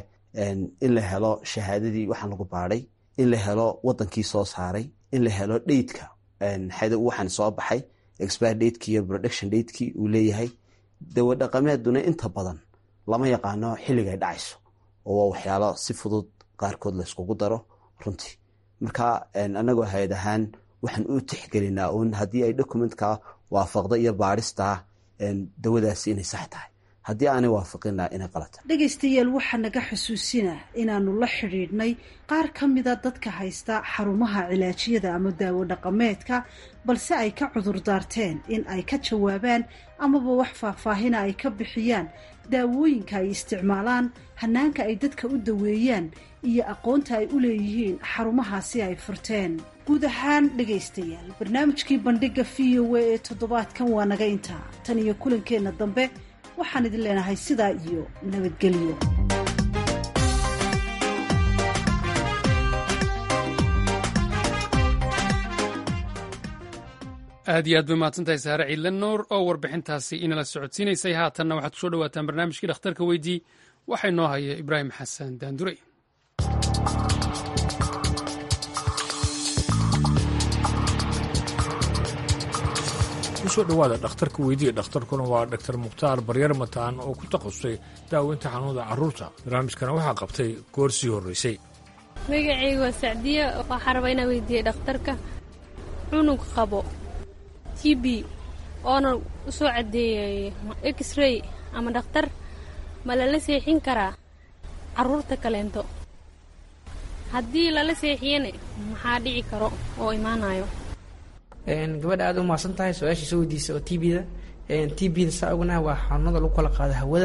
in la helo shahaadadii waxaan lagu baadhay in la helo wadankii soo saaray in la helo dheydka waxaan soo baxay expire dateki iyo production dateki uu leeyahay dawo dhaqameeduna inta badan lama yaqaano xilligay dhacayso oo waa waxyaalo si fudud qaarkood layskugu daro runtii marka anagoo hay-ad ahaan waxaan u tixgelinaa uun haddii ay documentka waafaqda iyo baadhista dawadaasi inay sax tahay haddii aanay waafaqina inay qalata dhegaystayaal waxaa naga xusuusina inaanu la xidhiidhnay qaar ka mida dadka haysta xarumaha cilaajiyada ama daawo dhaqameedka balse ay ka cudur daarteen in ay ka jawaabaan amaba wax faahfaahina ay ka bixiyaan daawooyinka ay isticmaalaan hanaanka ay dadka u daweeyaan iyo aqoonta ay u leeyihiin xarumahaasi ay furteen guud ahaan dhegaystayaal barnaamijkii bandhiga v o a ee toddobaadkan waa naga intaa tan iyo kulankeenna dambe waxaan idin leenahay sidaa iyo nabadgelyo aad iyo aad bay mahadsantahay saare ciidle nuur oo warbixintaasi inala socodsiinaysay haatanna waxaad kusoo dhawaataan barnaamijkii dhakhtarka weydii waxaa inoo haya ibraahim xasan daandurey kusoo dhowaada dhakhtarka weydiiya dhakhtarkuna waa dhaktar mukhtaar baryar mataan oo ku takhasusay daaweynta xanuunada carruurta barnaamijkana waxaa qabtay goor sii horreysay magacayga waa sacdiya waxaa rabaa inaan weydiiyey dhakhtarka cunug qabo t b oona u soo caddeeyay x-ray ama dhakhtar ma lala seexin karaa carruurta kaleento haddii lala seexiyana maxaa dhici karo oo imaanayo gabadha aad u mahadsan tahay su-aashii soo weydiisa oo t b-da t b-da saa ognaha waa xanuunada lagu kala qaado hawada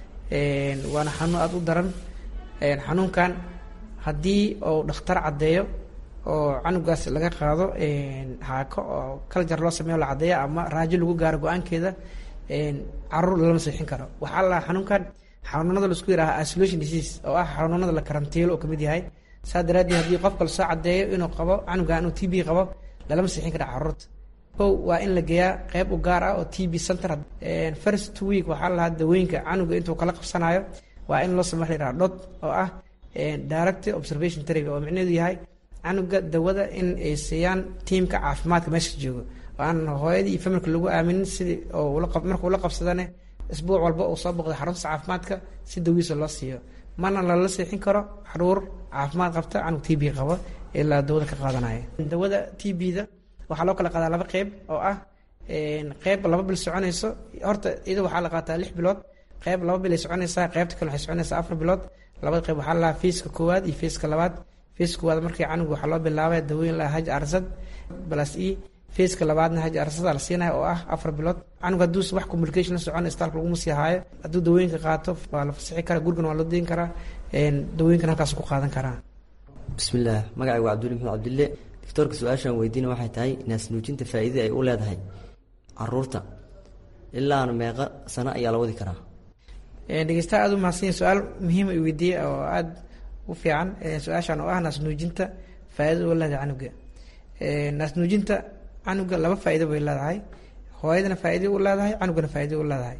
waana xanuun aada u daran xanuunkan haddii uu dhakhtar caddeeyo oo canugaas laga qaado haako oo kaljar loo sameeyo la caddeeya ama raajo lagu gaaro go-aankeeda caruur lalama seexin karo waxaa la xanuunkan xanuunada laisku yidhaaha isolation disease oo ah xanuunada la karantiilo oo kamid yahay saa daraaddeed haddii qofka lasoo caddeeyo inuu qabo canugan inuu t b qabo lalama seexin kara caruurta kow waa in la geeyaa qeyb u gaar ah oo t b center first two week waxaa la lahaa dawooyinka canuga intuu kala qabsanayo waa in loo samey la yidhaha dhod oo ah direct observation therapy oo micnaheedu yahay canuga dawada in ay siiyaan tiimka caafimaadka meesha joogo oo aan hooyadii iyo familka lagu aaminin sidii marka ula qabsadane isbuuc walba uu soo boqday xarunta caafimaadka si dawiisa loo siiyo mana lala seexin karo xaruur caafimaad qabta canug t b qabo ilaa dawada ka qaadanaya dawada t b-da waxaa loo kala qaadaa laba qeyb oo ah qeyb laba bil soconayso horta iyada waxaa la qaataa lix bilood qeyb laba bil ay soconaysaa qeybta kale waxay soconaysaa afar bilood labada qeyb waxaa lalahaa fiiska koowaad iyo fiiska labaad fiiska koowaad markii canuga waxaa loo bilaabay dawooyin laha haj arsad balas e fiiska labaadna haj arsada la siinaya oo ah afar bilood canug hadduusa wax communication la socon istaalka laguma sii haayo hadduu dawooyinka qaato waa la fasixi karaa gurigan waa loo deyn karaa dawooyinkan halkaas ku qaadan karaa bismillaah magacayga waa cabduli maxmed cabdille doctoorka su-aashaan weydiina waxay tahay naasnuujinta faa'iidada ay u leedahay caruurta ilaana meeqa sano ayaa la wadi karaa dhegeystaha aada u mahadsanya su-aal muhiima i weydiiyey oo aada u fiican su-aashaan oo ah naasnuujinta faa'iidada u leedahay canuga naasnuujinta canuga laba faa'iido bay leedahay hooyadana faa'iida u leedahay canugana faa'iida u leedahay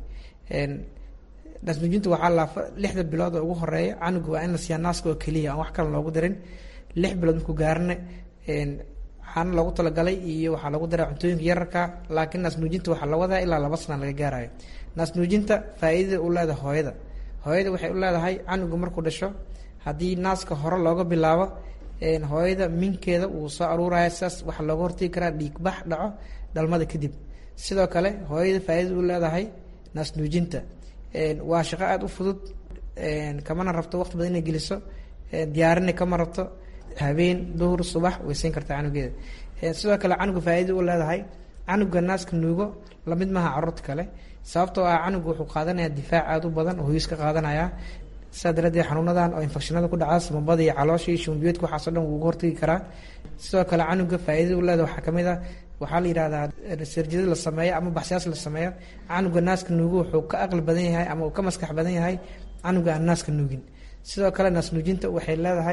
naasnuujinta waxaa laafa lixda bilood oo ugu horeeya canuga waa in la siiyaa naaska oo keliya aan wax kale loogu darin lix bilood markuu gaarana waxaana loogu talagalay iyo waxaa lagu daraa cuntooyinka yararka laakiin naasnuujinta waxaa la wadaa ilaa laba sana laga gaarayo naasnuujinta faa-iidada u leedahay hooyada hooyada waxay u leedahay canuga markuu dhasho haddii naaska hore looga bilaabo hooyada minkeeda wuu soo aruuraya sidaas waxaa looga hortegi karaa dhiigbax dhaco dhalmada kadib sidoo kale hooyada faa-iidada u leedahay naasnuujinta waa shaqo aada u fudud kamana rabto waqti badan inay geliso diyaarina kama rabto habeen duhur subax way siin kartaa canugeeda sidoo kale canuga faa-iida u leedahay canuga naaska nuugo lamid maaha caruurta kale sababtoo ah canuga wuxuu qaadanayaa difaac aada u badan oo hoyis ka qaadanaya sidaa daraaddeed xanuunadan oo infekshinada ku dhaca samabada iyo caloosha iyo shumbiyoodka waxaasoo dhan wuu uga hortagi karaa sidoo kale canuga faa-iidada u leedahay waxaa kamid ah waxaa la yidhahdaa sarjada la sameeyo ama baxsiyaas la sameeyo canuga naaska nuugo wuxuu ka aqli badan yahay ama uu ka maskax badan yahay canuga aan naaska nuugin sidoo kale naas nuujinta waxay leedahay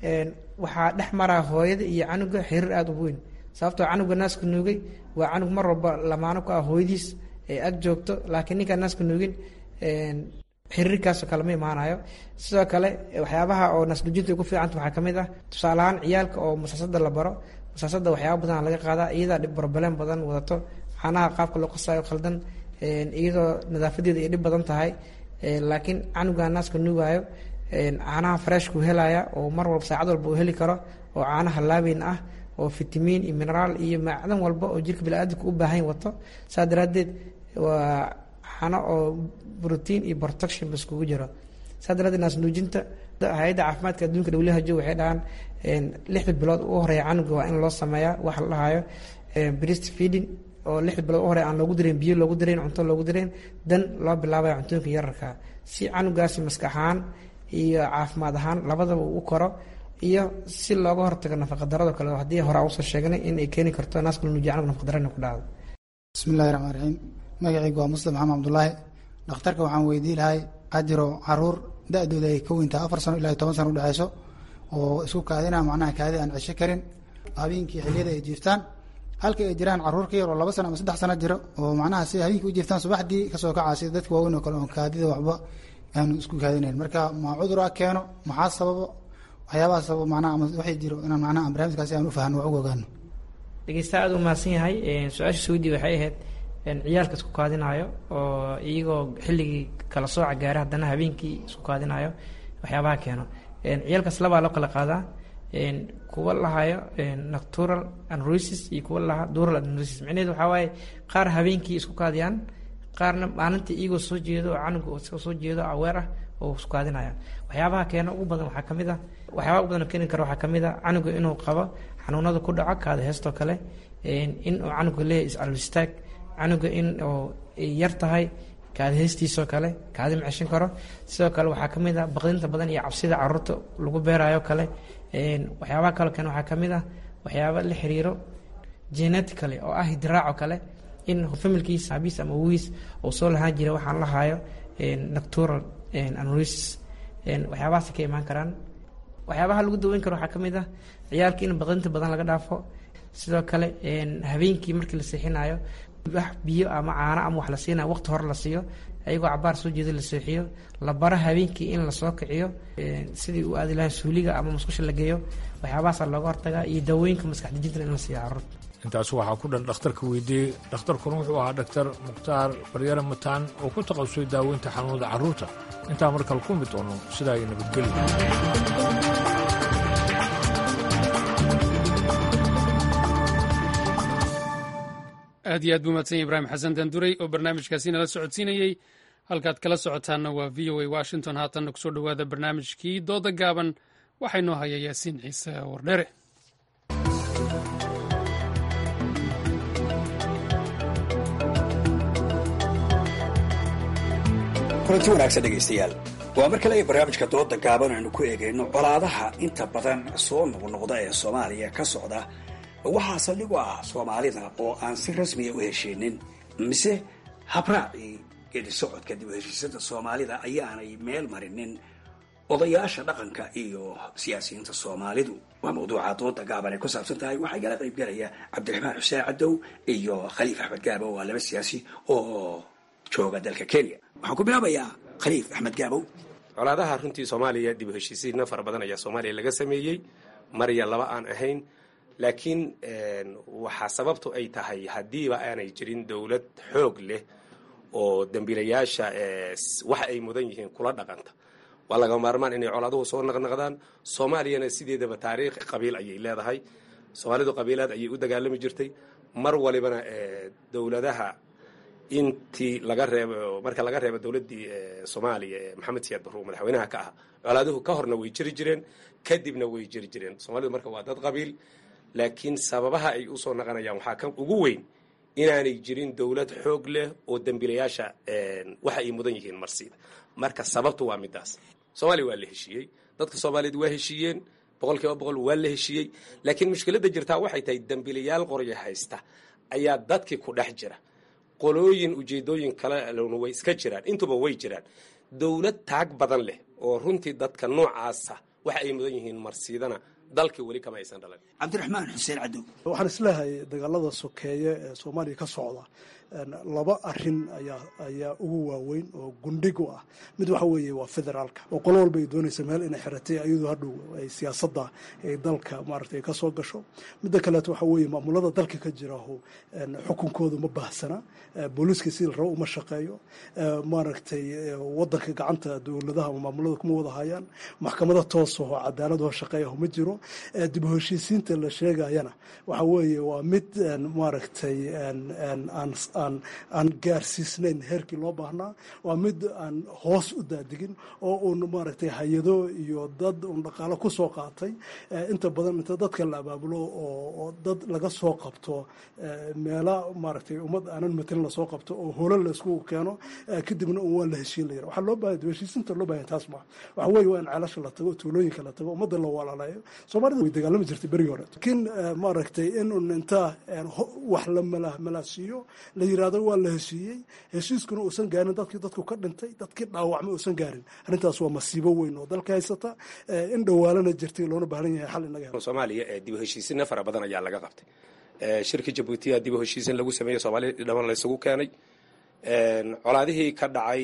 waxaa dhex maraa hooyada iyo canuga xiriir aada u weyn sababtoo canuga naaska nuugay waa canug mar walba lamaano ku ah hooyadiis ee ag joogto laakiin ninkaan naaska nuugin xiriirkaasoo kale ma imaanayo sidoo kale waxyaabaha oo naasnuujinta ku fiicanta waxaa kamid ah tusaale ahaan ciyaalka oo masaasada la baro masaasada waxyaaba badan laga qaadaa iyadaa dhib broblem badan wadato caanaha qaabka loo qasayo khaldan iyadoo nadaafadeeda ay dhib badan tahay laakiin canuga naaska nuugaayo caanaha freshku helaya oo mar walba saacad walba uu heli karo oo caanaha laabeyn ah oo fitamiin iyo mineraal iyo macdan walba oo jirka biniaadamka u baahan wato saa daraadeed waa caano oo brotiin iyo protection ba iskugu jiro saa daraadeed naas nuujinta hay-adda caafimaadka adduunka who waxay dhahaan lixda bilood u horeeya canuga waa in loo sameeyaa waxa la dhahayo breast feeding oo lixda bilood u horeya aan loogu dareyn biyo loogu dareyn cunto loogu dareyn dan loo bilaabaya cuntooyinka yararka si canugaasi maskax ahaan iyo caafimaad ahaan labadaba uu u koro iyo si looga hortago nafaqadarado kale haddii hore usoo sheegnay in ay keeni karto naaska nuujiya canug nafaqadaro inay ku dhacdo bismillahi raxmaan raxiim magacaygu waa muslim maxamed cabdulaahi dhakhtarka waxaan weydii lahay ajiro caruur da-dooda ay ka weyntaha afar sano ilaa toban sano udhexeyso oo isku kaadina macnaha kaadi aan cesho karin habeenkii xiliyada ay jiiftaan halka ay jiraan caruur ka yar oo laba sano ama saddex sano jiro oo macnaha si habeenkii u jiiftaan subaxdii kasoo kacaasi dadka waaweyn oo kale oo kaadida waxba aanu isku kaadinayn marka ma cudur a keeno maxaa sababo waxyaabaha sababo macnaha ama waxay jiro inaan macnaha aan barnaamijkaasi aan u fahno wax uga ogaano dhegeysta aada u mahadsan yahay su-aasha suudi waxay ahayd ciyaalka isku kaadinayo oo iyagoo xilligii kala sooca gaara haddana habeenkii isku kaadinayo waxyaabaha keeno ciyaalkaas labaa loo kala qaadaa kuwa lahayo natural anrosis iyo kuwa lahaa dural anrosis micnaheedu waxaa waaye qaar habeenkii isku kaadiyaan qaarna maalintii iyagoo soo jeedo oo canuga isagoo soo jeedo aweer ah oo isku kaadinaya waxyaabaha keena ugu badan waxaa kamid ah waxyaabaha ugu badan keeni kara waxaa kamid ah canuga inuu qabo xanuunada ku dhaco kaada heestoo kale in uu canuga leeyahy iscalwistaag canuga in oo yar tahay kaadi heystiisoo kale kaadi ma ceshan karo sidoo kale waxaa kamid ah baqdinta badan iyo cabsida caruurta lagu beerayo kale waxyaabaha kaloo kale waxaa kamid ah waxyaaba la xiriiro genetically oo ah hidiraaco kale in familkiis abiis ama wiis uu soo lahaan jira waxaan lahayo natural anrosis waxyaabahaas ka imaan karaan waxyaabaha lagu daweyn karo waxaa kamid ah ciyaalka in baqdinta badan laga dhaafo sidoo kale habeenkii markii la seexinayo wax biyo ama caano ama wax la siinayo waqti hore la siiyo ayagoo cabaar soo jeeda la seexiyo la baro habeenkii in lasoo kiciyo sidii uu aadi lahaa suuliga ama musqusha la geeyo waxyaabahaasa looga hortagaa iyo daawooyinka maskax dejinta in la siiyo caruurta intaas waxaa ku dhan dhakhtarka weydiiyey dhakhtarkuna wuxuu ahaa dhaktar mukhtaar baryare mataan oo ku taqasusay daaweynta xanuunada carruurta intaa markale ku mid doono sidaa ay nabadgelyo aad iyo aad buu mahadsan yahy ibraahim xasan danduray oo barnaamijkaasi nala socodsiinayey halkaad kala socotaanna waa v o a washington haatanna kusoo dhowaada barnaamijkii dooda gaaban waxaa inoo haya yaasiin ciise wardhere kulanti wanaagsan dhegaystayaal waa mar kale ay barnaamijka dooda gaaban aynu ku eegayno colaadaha inta badan soo noqnoqda ee soomaaliya ka socda waxaa saldhig u ah soomaalida oo aan si rasmiya u heshiinin mise habraacii geedi socodka dib u heshiisada soomaalida ayaanay meel marinin odayaasha dhaqanka iyo siyaasiyiinta soomaalidu waa mawduuca dooda gaaban ay ku saabsan tahay waxaa igala qaybgalaya cabdiraxmaan xuseen cadow iyo khaliif axmed gaabo waa laba siyaasi oo jooga dalka kenya waxaan ku bilaabayaa khaliif axmed gaabow colaadaha runtii soomaaliya dib u heshiisiinna fara badan ayaa soomaaliya laga sameeyey mar iyo laba aan ahayn laakiin waxaa sababtu ay tahay haddiiba aanay jirin dowlad xoog leh oo dembiilayaasha waxa ay mudan yihiin kula dhaqanta waa laga maarmaan inay colaaduhu soo naqnaqdaan soomaaliyana sideedaba taariikh qabiil ayay leedahay soomaalidu qabiilaad ayay u dagaalami jirtay mar walibana dowladaha intii laga reebo marka laga reebo dowladdii soomaaliya ee maxamed siyaad barruur madaxweynaha ka ah colaaduhu ka horna way jiri jireen kadibna way jiri jireen soomaalidu marka waa dad qabiil laakiin sababaha ay usoo naqanayaan waxaa ka ugu weyn inaanay jirin dowlad xoog leh oo dembiilayaasha waxa ay mudan yihiin marsiida marka sababtu waa midaas soomaaliya waa la heshiiyey dadka soomaaliyeed waa heshiiyeen boqol kiiba boqol waa la heshiiyey laakiin mushkiladda jirtaa waxay tahay dembiilayaal qorya haysta ayaa dadkii ku dhex jira qolooyin ujeedooyin kale way iska jiraan intuba way jiraan dowlad taag badan leh oo runtii dadka noocaasa waxa ay mudan yihiin marsiidana dalkii weli kama aysan dhalan cabdiraxmaan xuseen cadow waxaan isleehay dagaalada sokeeye ee soomaaliya ka socda laba arin ayaa ayaa ugu waaweyn oo gundhig u ah mid waxa weeye waa federaalka oo qolo walba ay doonaysa meel inay xiratay iyadoo hadhow ay siyaasadda ay dalka maaragtay ka soo gasho midda kaleeto waxa weeye maamulada dalka ka jiraho xukunkooda ma baahsana booliiska sidii rabo uma shaqeeyo maaragtay wadanka gacanta dowladaha ama maamulada kuma wada hayaan maxkamada toosaho cadaaladoo shaqeeyaho ma jiro dib u heshiisiinta la sheegayana waxa weeye waa mid maaragtay aan aan gaarsiisnayn heerkii loo baahnaa waa mid aan hoos u daadigin oo uun maaragtay hay-ado iyo dad uun dhaqaalo ku soo qaatay inta badan inta dadka la abaabulo oo dad laga soo qabto meela maaragtay ummad aanan matelin lasoo qabto oo holo la isku keeno kadibna un waa la heshiin layira waxaa loo baahaya heshiisinta loo bahaya taas maa waxa weeye waa in ceelasha la tago tuulooyinka la tago ummadda la walaalayo soomaalida way dagaalami jirtay berigii hore laakiin maaragtay in un intaa wax la mala malaasiiyo la yiraahdo waa la heshiiyey heshiiskuna uusan gaarin dadkii dadku ka dhintay dadkii dhaawacmay uusan gaarin arrintaas waa masiibo weyn oo dalka haysata in dhawaalana jirtay loona baahan yahay xal inaga soomaaliya dib u heshiisina fara badan ayaa laga qabtay shirka jabuutiya dib u heshiisin lagu sameeyey soomaaliya dhaman laysugu keenay colaadihii ka dhacay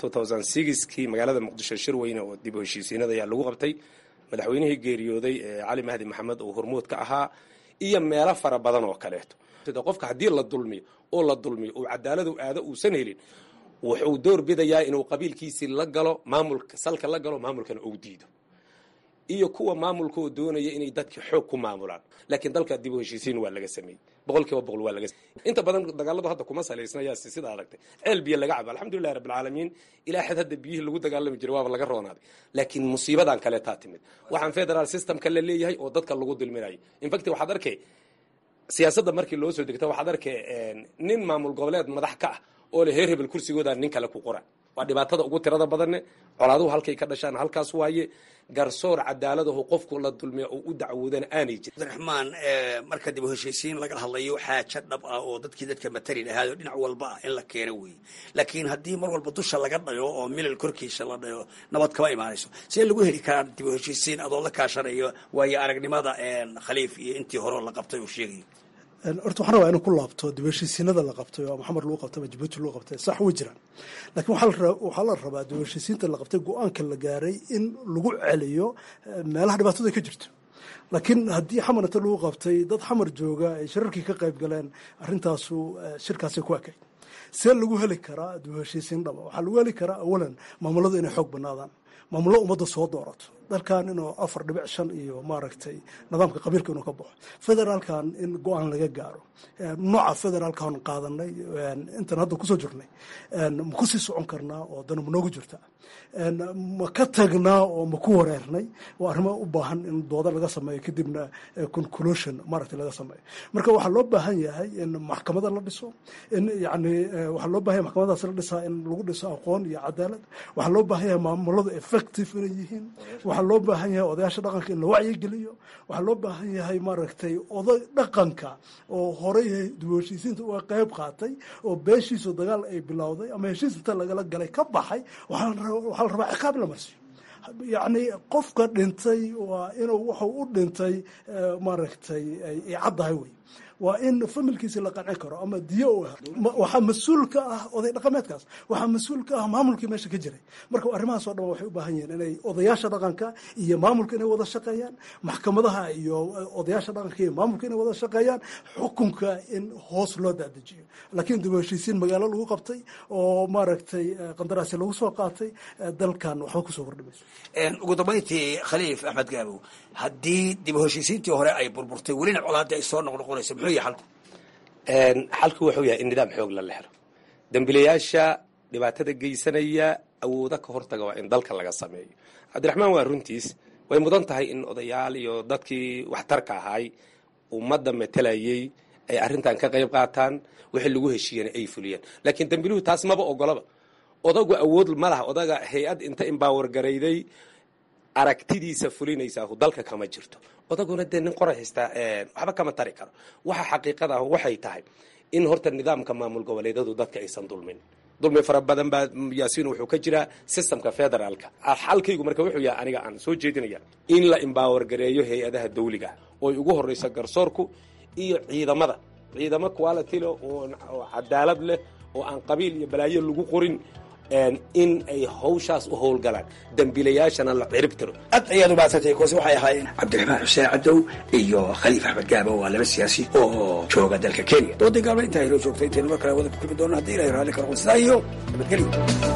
kii magaalada muqdisho shir weyne oo dib u heshiisiinada ayaa lagu qabtay madaxweynihii geeriyooday cali mahdi maxamed oo hormuud ka ahaa iyo meelo fara badan oo kaleeto qofka haddii la dulmiyo oo la dulmiyo uu cadaaladu aado uusan helin wuxuu door bidayaa inuu qabiilkiisii la galo maamulka salka la galo maamulkana uu diido iyo kuwa maamulka oo doonaya inay dadki xoog ku maamulaan laakiin dalka dib u heshiisiin waa laga sameeyey boqol kiiba boqol waa laga inta badan dagaaladu hadda kuma salaysna yaa sida aragtay ceel biyo laga cabo alxamdulillahi rabbil caalamiin ilaa xad hadda biyihii lagu dagaalami jiray waaba laga roonaaday laakiin musiibadan kale taa timid waxaan federal systemka la leeyahay oo dadka lagu dulminayo infact waxaad arkay siyaasadda markii loo soo degta waxaad arkay nin maamul goboleed madax ka ah oo le heer hebel kursigooda nin kale ku qora waa dhibaatada ugu tirada badanne colaaduhu halkay ka dhashaan halkaas waaye garsoor cadaaladahu qofku la dulmiya oo u dacwoodana aanay jirin cabdiraxmaan marka dib u heshiisiin laga hadlayo xaajo dhab ah oo dadkii dadka matali lahaado dhinac walba ah in la keeno weeye laakiin haddii mar walba dusha laga dhayo oo milal korkiisa la dhayo nabad kama imaanayso see lagu heli karaa dib u heshiisiin adoo la kaashanayo waayo aragnimada khaliif iyo intii hore la qabtay uu sheegayo horta waxaan rabaa inuu ku laabto dib heshiisiinada la qabtay oo maxamed lagu qabtay ama jabuuti lagu qabtay sax way jiraan laakiin waxaa la rabaa dib heshiisiinta la qabtay go-aanka la gaaray in lagu celiyo meelaha dhibaatadu ay ka jirto laakiin haddii xamar inta lagu qabtay dad xamar jooga ay shirarkii ka qayb galeen arrintaasu shirkaasay ku ekayd see lagu heli karaa dib heshiisiin dhaba waxaa lagu heli karaa awalan maamuladu inay xoog banaadaan maamullo ummadda soo doorato dalkan inuu afar dhibic shan iyo maaragtay nidaamka qabiilka inuu ka baxo federaalkan in go-aan laga gaaro nooca federaalkan qaadanay intan hadda kusoo jirnay ma kusii socon karnaa oo dana ma noogu jirta ma ka tagnaa oo ma ku wareernay waa arrimo u baahan in dooda laga sameeyo kadibna conclusion maaragtay laga sameeyo marka waxaa loo baahan yahay in maxkamada la dhiso in yani waxaa loo bahan yahay maxkamadaas la dhisaa in lagu dhiso aqoon iyo cadaalad waxaa loo baahan yahay maamuladu effective inay yihiin waxaa loo baahan yahay odayaasha dhaqanka in la wacyigeliyo waxaa loo baahan yahay maaragtay oday dhaqanka oo horey dib heshiisiinta uga qayb qaatay oo beeshiisu dagaal ay bilowday ama heshiis inta lagala galay ka baxay waxaa la rabaa ciqaab la marsiyo yacni qofka dhintay waa inuu wuxuu u dhintay maaragtay ay caddahay wey waa in familkiisi la qancin karo ama diyo u waxaa mas-uul ka ah oday dhaqameedkaas waxaa mas-uul ka ah maamulkii meesha ka jiray marka arrimahaas oo dhan waxay u baahan yihiin inay odayaasha dhaqanka iyo maamulka inay wada shaqeeyaan maxkamadaha iyo odayaasha dhaqanka iyo maamulka inay wada shaqeeyaan xukunka in hoos loo dadejiyo laakiin dib u heshiisiin magaalo lagu qabtay oo maaragtay qandaraasi lagu soo qaatay dalkan waxba kusoo kordhimayso ugu dambayntii khaliif axmed gaabow haddii dib u heshiisiintii hore ay burburtay welina colaadii ay soo noqnoqonayso muxuu yahay xalku xalku wuxuu yahay in nidaam xoog la la helo dembilayaasha dhibaatada geysanaya awooda ka hortaga waa in dalka laga sameeyo cabdiraxmaan waa runtiis way mudan tahay in odayaal iyo dadkii waxtarka ahaay ummadda matelayay ay arrintan ka qayb qaataan wixii lagu heshiiyana ay fuliyaan laakiin dembiluhu taas maba ogolaba odagu awood ma laha odaga hay-ad inta imbaawar garayday aragtidiisa fulinaysaa dalka kama jirto odaguna dee nin qoray haystaa waxba kama tari karo waxa xaqiiqada ah waxay tahay in horta nidaamka maamul goboleedadu dadka aysan dulmin dulmi fara badan baa yaasiin wuxuu ka jiraa systemka federaalka xalkaygu marka wuxuu yahay aniga aan soo jeedinaya in la imbaawar gareeyo hay-adaha dawliga oy ugu horeyso garsoorku iyo ciidamada ciidamo quality leh oo cadaalad leh oo aan qabiil iyo balaayo lagu qorin in ay hawshaas u howlgalaan dembiilayaashana la cirib tiro aad ayaad u mahadsantay kuwaasi waxay ahaayeen cabdiraxmaan xuseen cadow iyo khaliif axmed gaabo waa laba siyaasi oo jooga dalka kenya doodii gaalma intaa inoo joogtay intaynu mar kale wada ku kulmi doono haddii ilahay raalli ka noqon sidaa iyo nabadgelyo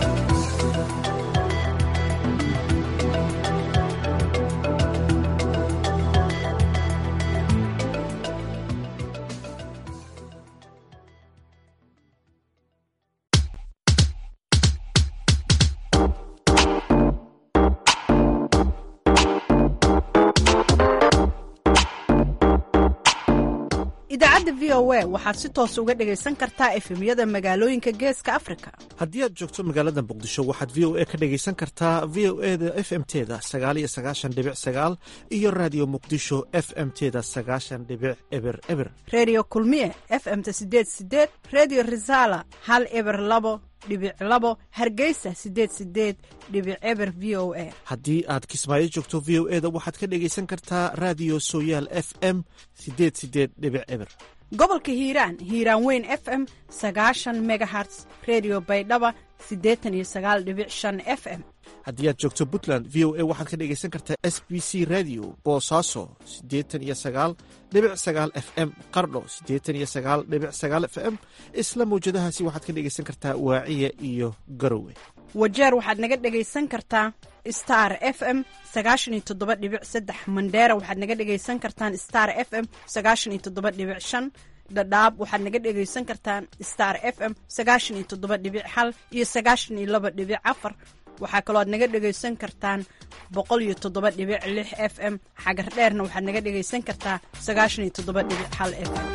idaacadda v o a waxaad si toos uga dhegaysan kartaa efemyada magaalooyinka geeska afrika haddii aad joogto magaalada muqdisho waxaad v o a ka dhegaysan kartaa v o e da f m teda sagaaliyo sagaashan dhibic sagaal iyo raadiyo muqdisho f m teda sagaashan dhibic eber eber redio kulmiye f m-ta sideed sideed redio resala hal eber labo dhibic labo hargeysa sideed sideed dhibic eber v o a haddii aad kismaayo joogto v o e da waxaad ka dhegaysan kartaa raadiyo sooyaal f m sideed sideed dhibic eber gobolka hiiraan hiiraan weyn f m sagaashan megaherts redio baydhaba siddeetan iyo sagaal dhibic shan f m haddii aad joogto puntland v o a waxaad ka dhegaysan kartaa s b c radio boosaaso siddeetan iyo sagaal dhibic sagaal f m qardho siddeetan iyo sagaal dhibic sagaal f m isla mawjadahaasi waxaad ka dhegaysan kartaa waaciya iyo garowe wajeer waxaad naga dhegaysan kartaa star f m sagaashan iyo toddoba dhibic saddex mandheera waxaad naga dhegaysan kartaan star f m sagaashan iyo toddoba dhibic shan dhadhaab waxaad naga dhegaysan kartaan star f m sagaashan iyo toddoba dhibic hal iyo sagaashan iyo laba dhibic afar waxaa kaloo aad naga dhegaysan kartaan boqol iyo toddoba dhibic lix f m xagar dheerna waxaad naga dhegaysan kartaa sagaashan iyo toddoba dhibic hal f m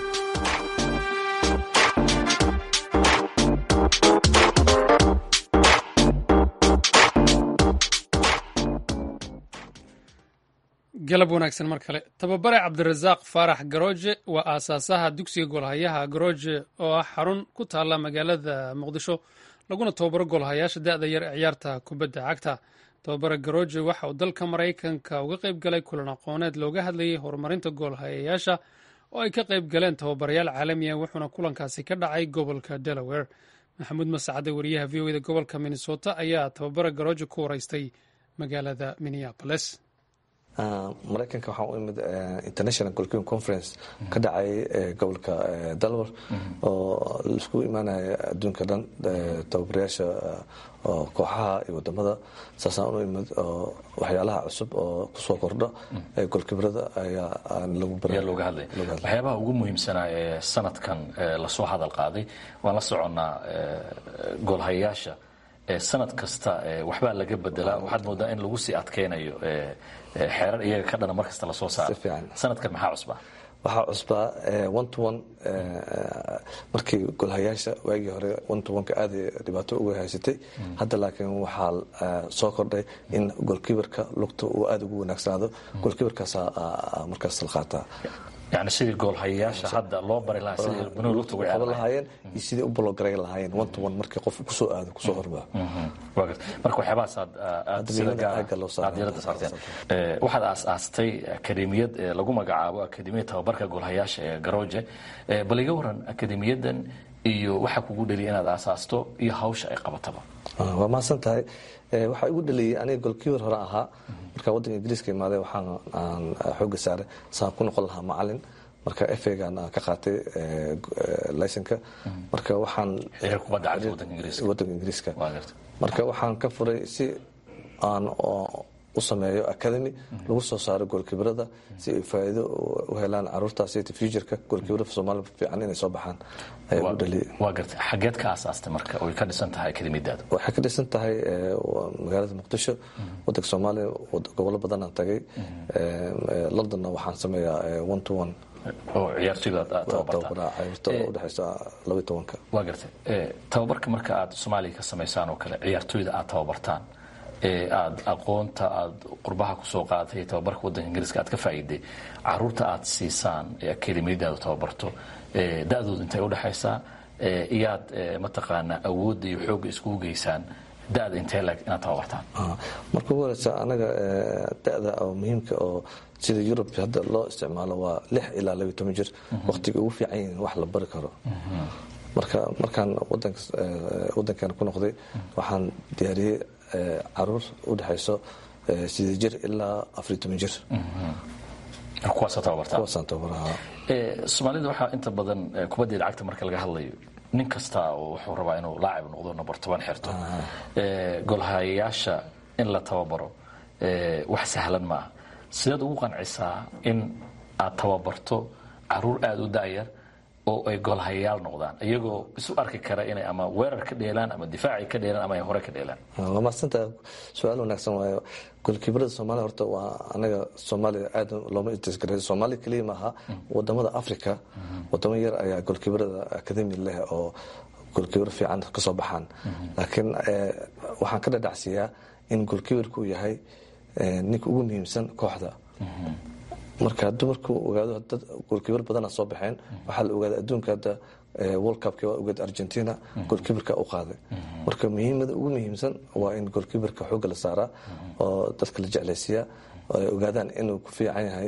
galab wanaagsan mar kale tababare cabdirasaaq faarax garooje waa aasaasaha dugsiga goolhayaha garooje oo ah xarun ku taalla magaalada muqdisho laguna tababaro goolhayaasha da-da yar ee ciyaarta kubadda cagta tababare garooje waxa uu dalka maraykanka uga qayb galay kulan aqooneed looga hadlayay horumarinta goolhayayaasha oo ay ka qayb galeen tababarayaal caalamiya wuxuuna kulankaasi ka dhacay gobolka delaware maxamuud masacade wariyaha v o e da gobolka minnesota ayaa tababare garooje ku waraystay magaalada minneapolis maraykanka waxaa u imid international golkiin conference ka dhacay gobolka dalwar oo laisku imaanaya adduunka dhan tababarayaasha kooxaha iyo wadamada saasaan u imid oo waxyaalaha cusub oo kusoo kordha golkibrada ayaa lagu looga hadlay waxyaabaha ugu muhiimsanaa ee sanadkan lasoo hadal qaaday waan la soconnaa goolhayayaasha sanad kasta waxbaa laga bedelaa waxaad moodaa in lagu sii adkaynayo xeerar iyaga ka dhana markasta lasoo saaro sanadkan maxaa cusbaa waxaa cusbaa one to one markii golhayaasha waagii hore one to one-ka aada dhibaato uga haysatay hadda laakiin waxaa soo kordhay in golkibarka lugta uu aada ugu wanaagsanaado golkibarkaasaa markaas la qaataa yani sidii goolhayayaasha hadda loo bari lahaa sidii banooni lugta ugu qaban lahaayeen iyo sidii u bologaray lahaayeen one to one markii qof kusoo aado kusoo hormaa waa garta marka waxyaabahaas aad aad sida gaar aad diiradda saarteen waxaad aas-aastay akademiyad lagu magacaabo akademiyad tababarka goolhayaasha ee garooje bal iga waran akademiyadan iyo waxaa kugu dheliya inaad aasaasto iyo hawsha ay qabataba waa mahadsan tahay waxaa igu dhaliyey aniga golkiibar hore ahaa markaa waddanka ingiriiska imaaday waxaan aan xooga saaray saan ku noqon lahaa macalin marka efegan aan ka qaatay laysanka marka waxaan wadanka ingiriiska marka waxaan ka furay si aan u sameeyo academy lagu soo saaro goolkibrada si ay faa'iido u helaan caruurtaas futureka goolkibrada soomaaliya fiican inay soo baxaan ayaa ugu dhaliyay waa gartay xageed ka aasaastay marka oy ka dhisan tahay akademiyadaada waxay ka dhisan tahay magaalada muqdisho wadanka soomaaliya gobollo badan aan tagay londonna waxaan sameeyaa one to one oo ciyaartoyda udhexaysa labaiy tobanka waa gartay tababarka marka aad soomaaliya ka samaysaan oo kale ciyaartoyda aad tababartaan ee aad aqoonta aad qurbaha kusoo qaadatay tababarka wadanka ingiriiska aad ka faa'iiday caruurta aad siisaan ee akademiyadaada tababarto da-dooda intay udhexaysaa iyaad mataqaanaa awoodda iyo xoogga iskugu geysaan da-da intee leg inaad tababartaan marka ugu horeysa anaga da-da oo muhiimka oo sida yurub hadda loo isticmaalo waa lix ilaa labiy toban jir waqtiga ugu fiican yihiin wax la bari karo marka markaan wadankan ku noqday waxaan diyaariyey caruur u dhexayso sidee jir ilaa afariy toban jir kuwaasoo tababartaa kuwaasaan tababaraha soomaalida waxaa inta badan kubaddeeda cagta marka laga hadlayo nin kasta oo wuxuu rabaa inuu laacib noqdo number toban xirto golhayayaasha in la tababaro wax sahlan maaha sideed ugu qancisaa in aad tababarto caruur aada u da'yar oo ay golhayayaal noqdaan iyagoo isu arki kara inay ama weerar ka dheelaan ama difaacay ka dheelaan ama ay hore ka dheelaan waa maadsantaha su-aal wanaagsan waayo golkiibarada soomaaliya horta waa anaga soomaaliya aad looma istisgareeyo soomaaliya keliya maaha wadamada africa wadamo yar ayaa golkiibarada akademi leh oo golkiibaro fiican ka soo baxaan laakiin waxaan ka dhadhacsiiyaa in golkiibarku uu yahay ninka ugu muhiimsan kooxda marka dumarku ogaado dad goolkiibar badana soo baxeen waxaa la ogaaday adduunka hadda world cupki waa ogeed argentina goolkiibarka u qaaday marka muhiimada ugu muhiimsan waa in goolkiibarka xoogga la saaraa oo dadka la jeclaysiiya ay ogaadaan inuu ku fiican yahay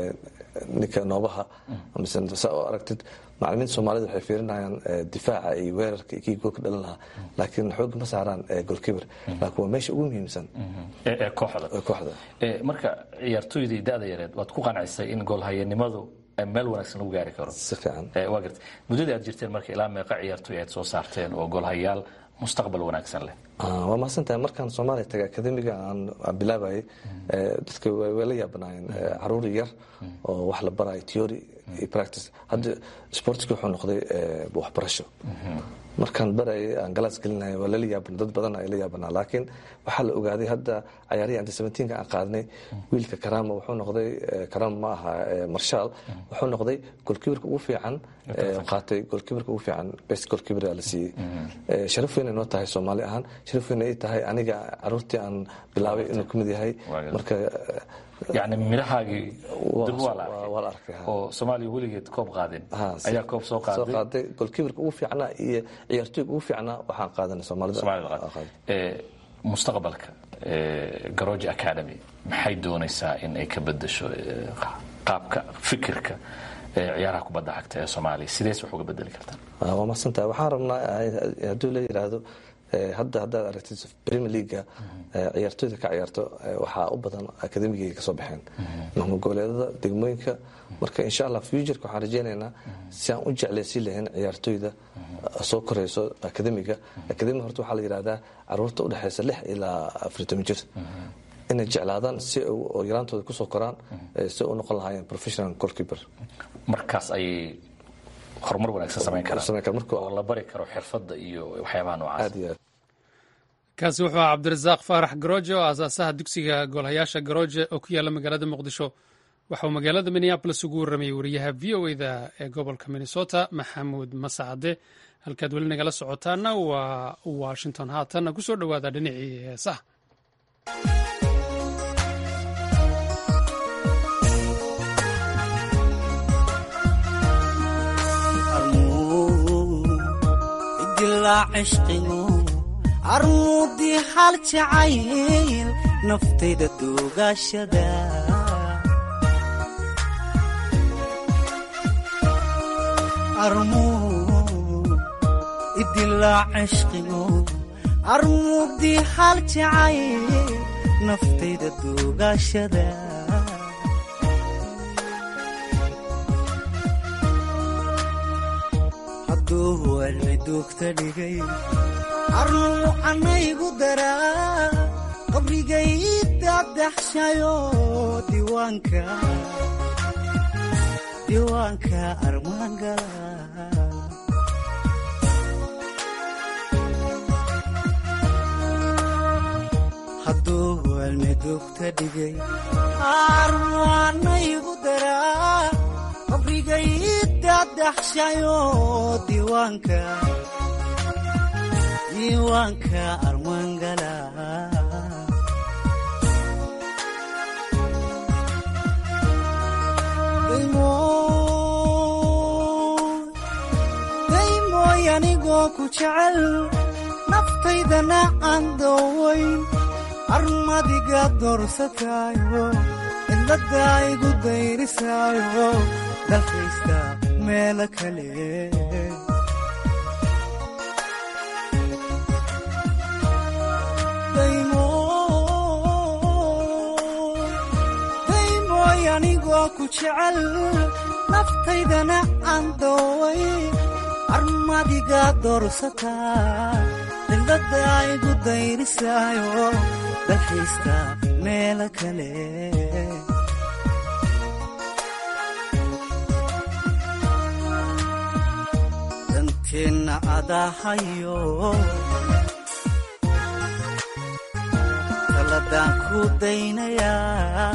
ninka noobaha mise saa oo aragtid macalimiinta soomaalida waxay fiirinayaan difaaca iyo weerarka iyo kii goolka dhalan lahaa laakiin xoogga ma saaraan goolkiibar laakiin waa meesha ugu muhiimsan ee kooxda kooxda marka ciyaartooydii da-da yareed waad ku qancisay in goolhayanimadu meel wanaagsan lagu gaari karo si fiican waa garta muddadii aad jirteen marka ilaa meeqa ciyaartooy aad soo saarteen oo goolhayaal mustaqbal wanaagsan leh waa mahadsantahay markaan soomaaliya tagay akademiga aan bilaabayay dadka way la yaabanaayeen caruur yar oo wax la barayo theory iyo practice hadda sportski wuxuu noqday waxbarasho markaan barayay aan galaas gelinaya waa lala yaabana dad badan ay la yaabanaa laakiin waxaa la ogaaday hadda cayaarihii anta seventeenka aan qaadnay wiilka karama wuxuu noqday karama ma aha marshaal wuxuu noqday golkiibarka ugu fiican qaatay golkiibarka ugu fiican best golkiibar la siiyey sharaf weyn ay noo tahay soomaali ahaan sharaf weyn ay tahay aniga caruurtii aan bilaabay inuu ka mid yahay marka yani midhahaagii dib waa waa la arkay oo soomaaliya weligeed koob qaadin ayaa koob soo soo qaaday qaaday golkiibarka ugu fiicnaa iyo ciyaartooyga ugu fiicnaa waxaan qaadanay soomaalida mustaqbalka garoji academy maxay doonaysaa in ay ka bedesho qaabka fikirka ciyaaraha kubadda cagta ee soomaaliya sidees wax uga bedeli kartaa waa mahadsantahay waxaan rabnaa hadduu la yidhaahdo hadda haddaad aragtid premier leaga ciyaartooyda ka ciyaarto waxaa u badan akademigay ka soo baxeen mahmugoboleedada degmooyinka marka insha allah futureka waxaan rajeynaynaa si aan u jeclaysiin lahayn ciyaartooyda soo korayso akademiga akademiga horta waxaa la yidhahdaa caruurta udhexaysa lix ilaa afar toban jir inay jeclaadaan si oo yaraantooda kusoo koraan si u noqon lahaayeen professional goalkeeper markaas ayay horumar wanaagsan samayn karaan oo la bari karo xirfadda iyo waxyaabaha noocaas kaasi wuxuu ahaa cabdirasaaq faarax garooje oo aasaasaha dugsiga goolhayaasha garooje oo ku yaalla magaalada muqdisho waxa uu magaalada minneabolis ugu warramayey wariyaha v o eda ee gobolka minnesota maxamuud masacade halkaad weli nagala socotaana waa washington haatanna ku soo dhowaada dhinacii heesaha idilaa cishqigu armuudii hal jacayl naftayda duugashada idilaa cishqigu armuudii hal jacayl naftayda duugashada hadduu cilmi duugta dhigay arnuu anaygu daraa qabrigay dadaxshayo diiwaanka diiwaanka armaangala hadduu cilmi duugta dhigay arnuu anaygu daraa qabrigay dadaxshayo diiwaanka diiwaanka armaangala daymooy anigoo ku jecel naftaydana aan doowayn armadiga doorsataayo cidladda igu dayrisaayo dalkaysta meelo kale daymooy anigoo ku jecel naftaydana aan dooway armadiga doorsataa cidladda igu dayrisaayo dalkaysta meelo kale danteenna adahayo taladaan ku daynayaa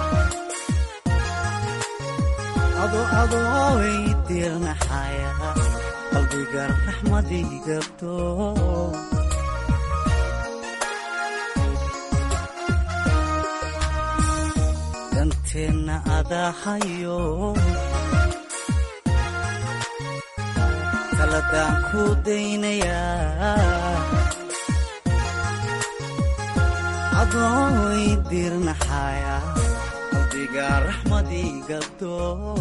ado adooway diirnaxaya qalbiga raxmadii gabto danteenna adahayo taladaan ku daynayaa adooway diirnaxaya qalbiga raxmadii gabto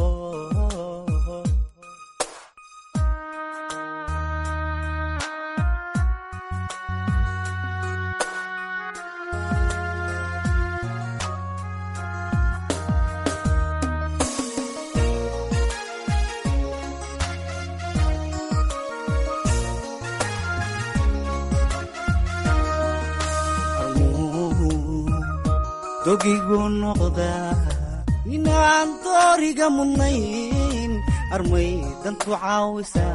dogigu noqdaa ninaan dooriga mudnayn armay dantu caawisaa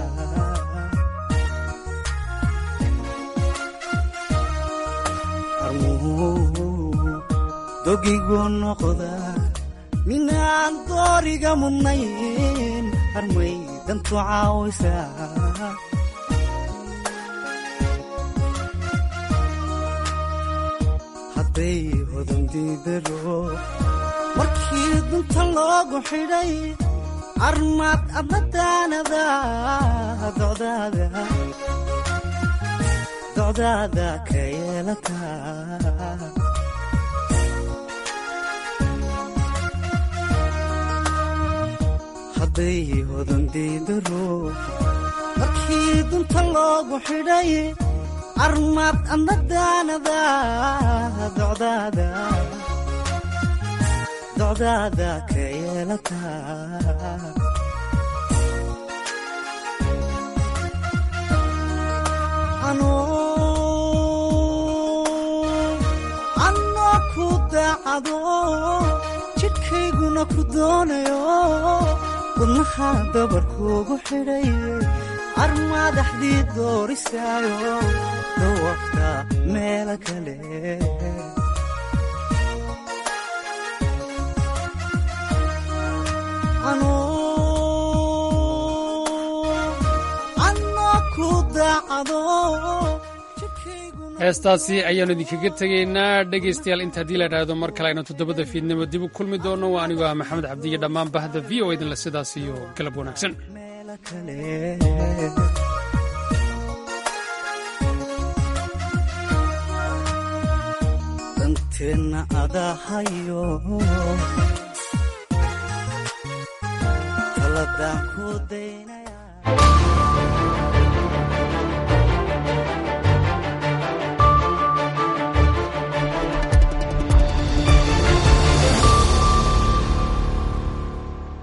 dogigu noqdaa ninaan dooriga mudnayn armay dantu caawisaa hadday hodandidaro markii dunta loogu xidhay armaad abadaanada docdaada docdaada ka yeelataa hadday hodandidaro markii dunta loogu xidhay armaad amadaanada docdaada docdaada ka yeelataa anoo ku daacado jidhkayguna ku doonayo wadnaha dabarkuugu xidhay armaadaxdii doorisaayo dawafta meelo kale anoo ku daacado heestaasi ayaannu idinkaga tegaynaa dhegaystayaal inta haddii la idhaahdo mar kale aynu toddobada fiidnimo dib u kulmi doono waa anigoo ah maxamed cabdiyo dhammaan bahda v o idinle sidaas iyo galab wanaagsan teenna adahayo taladaan ku daynay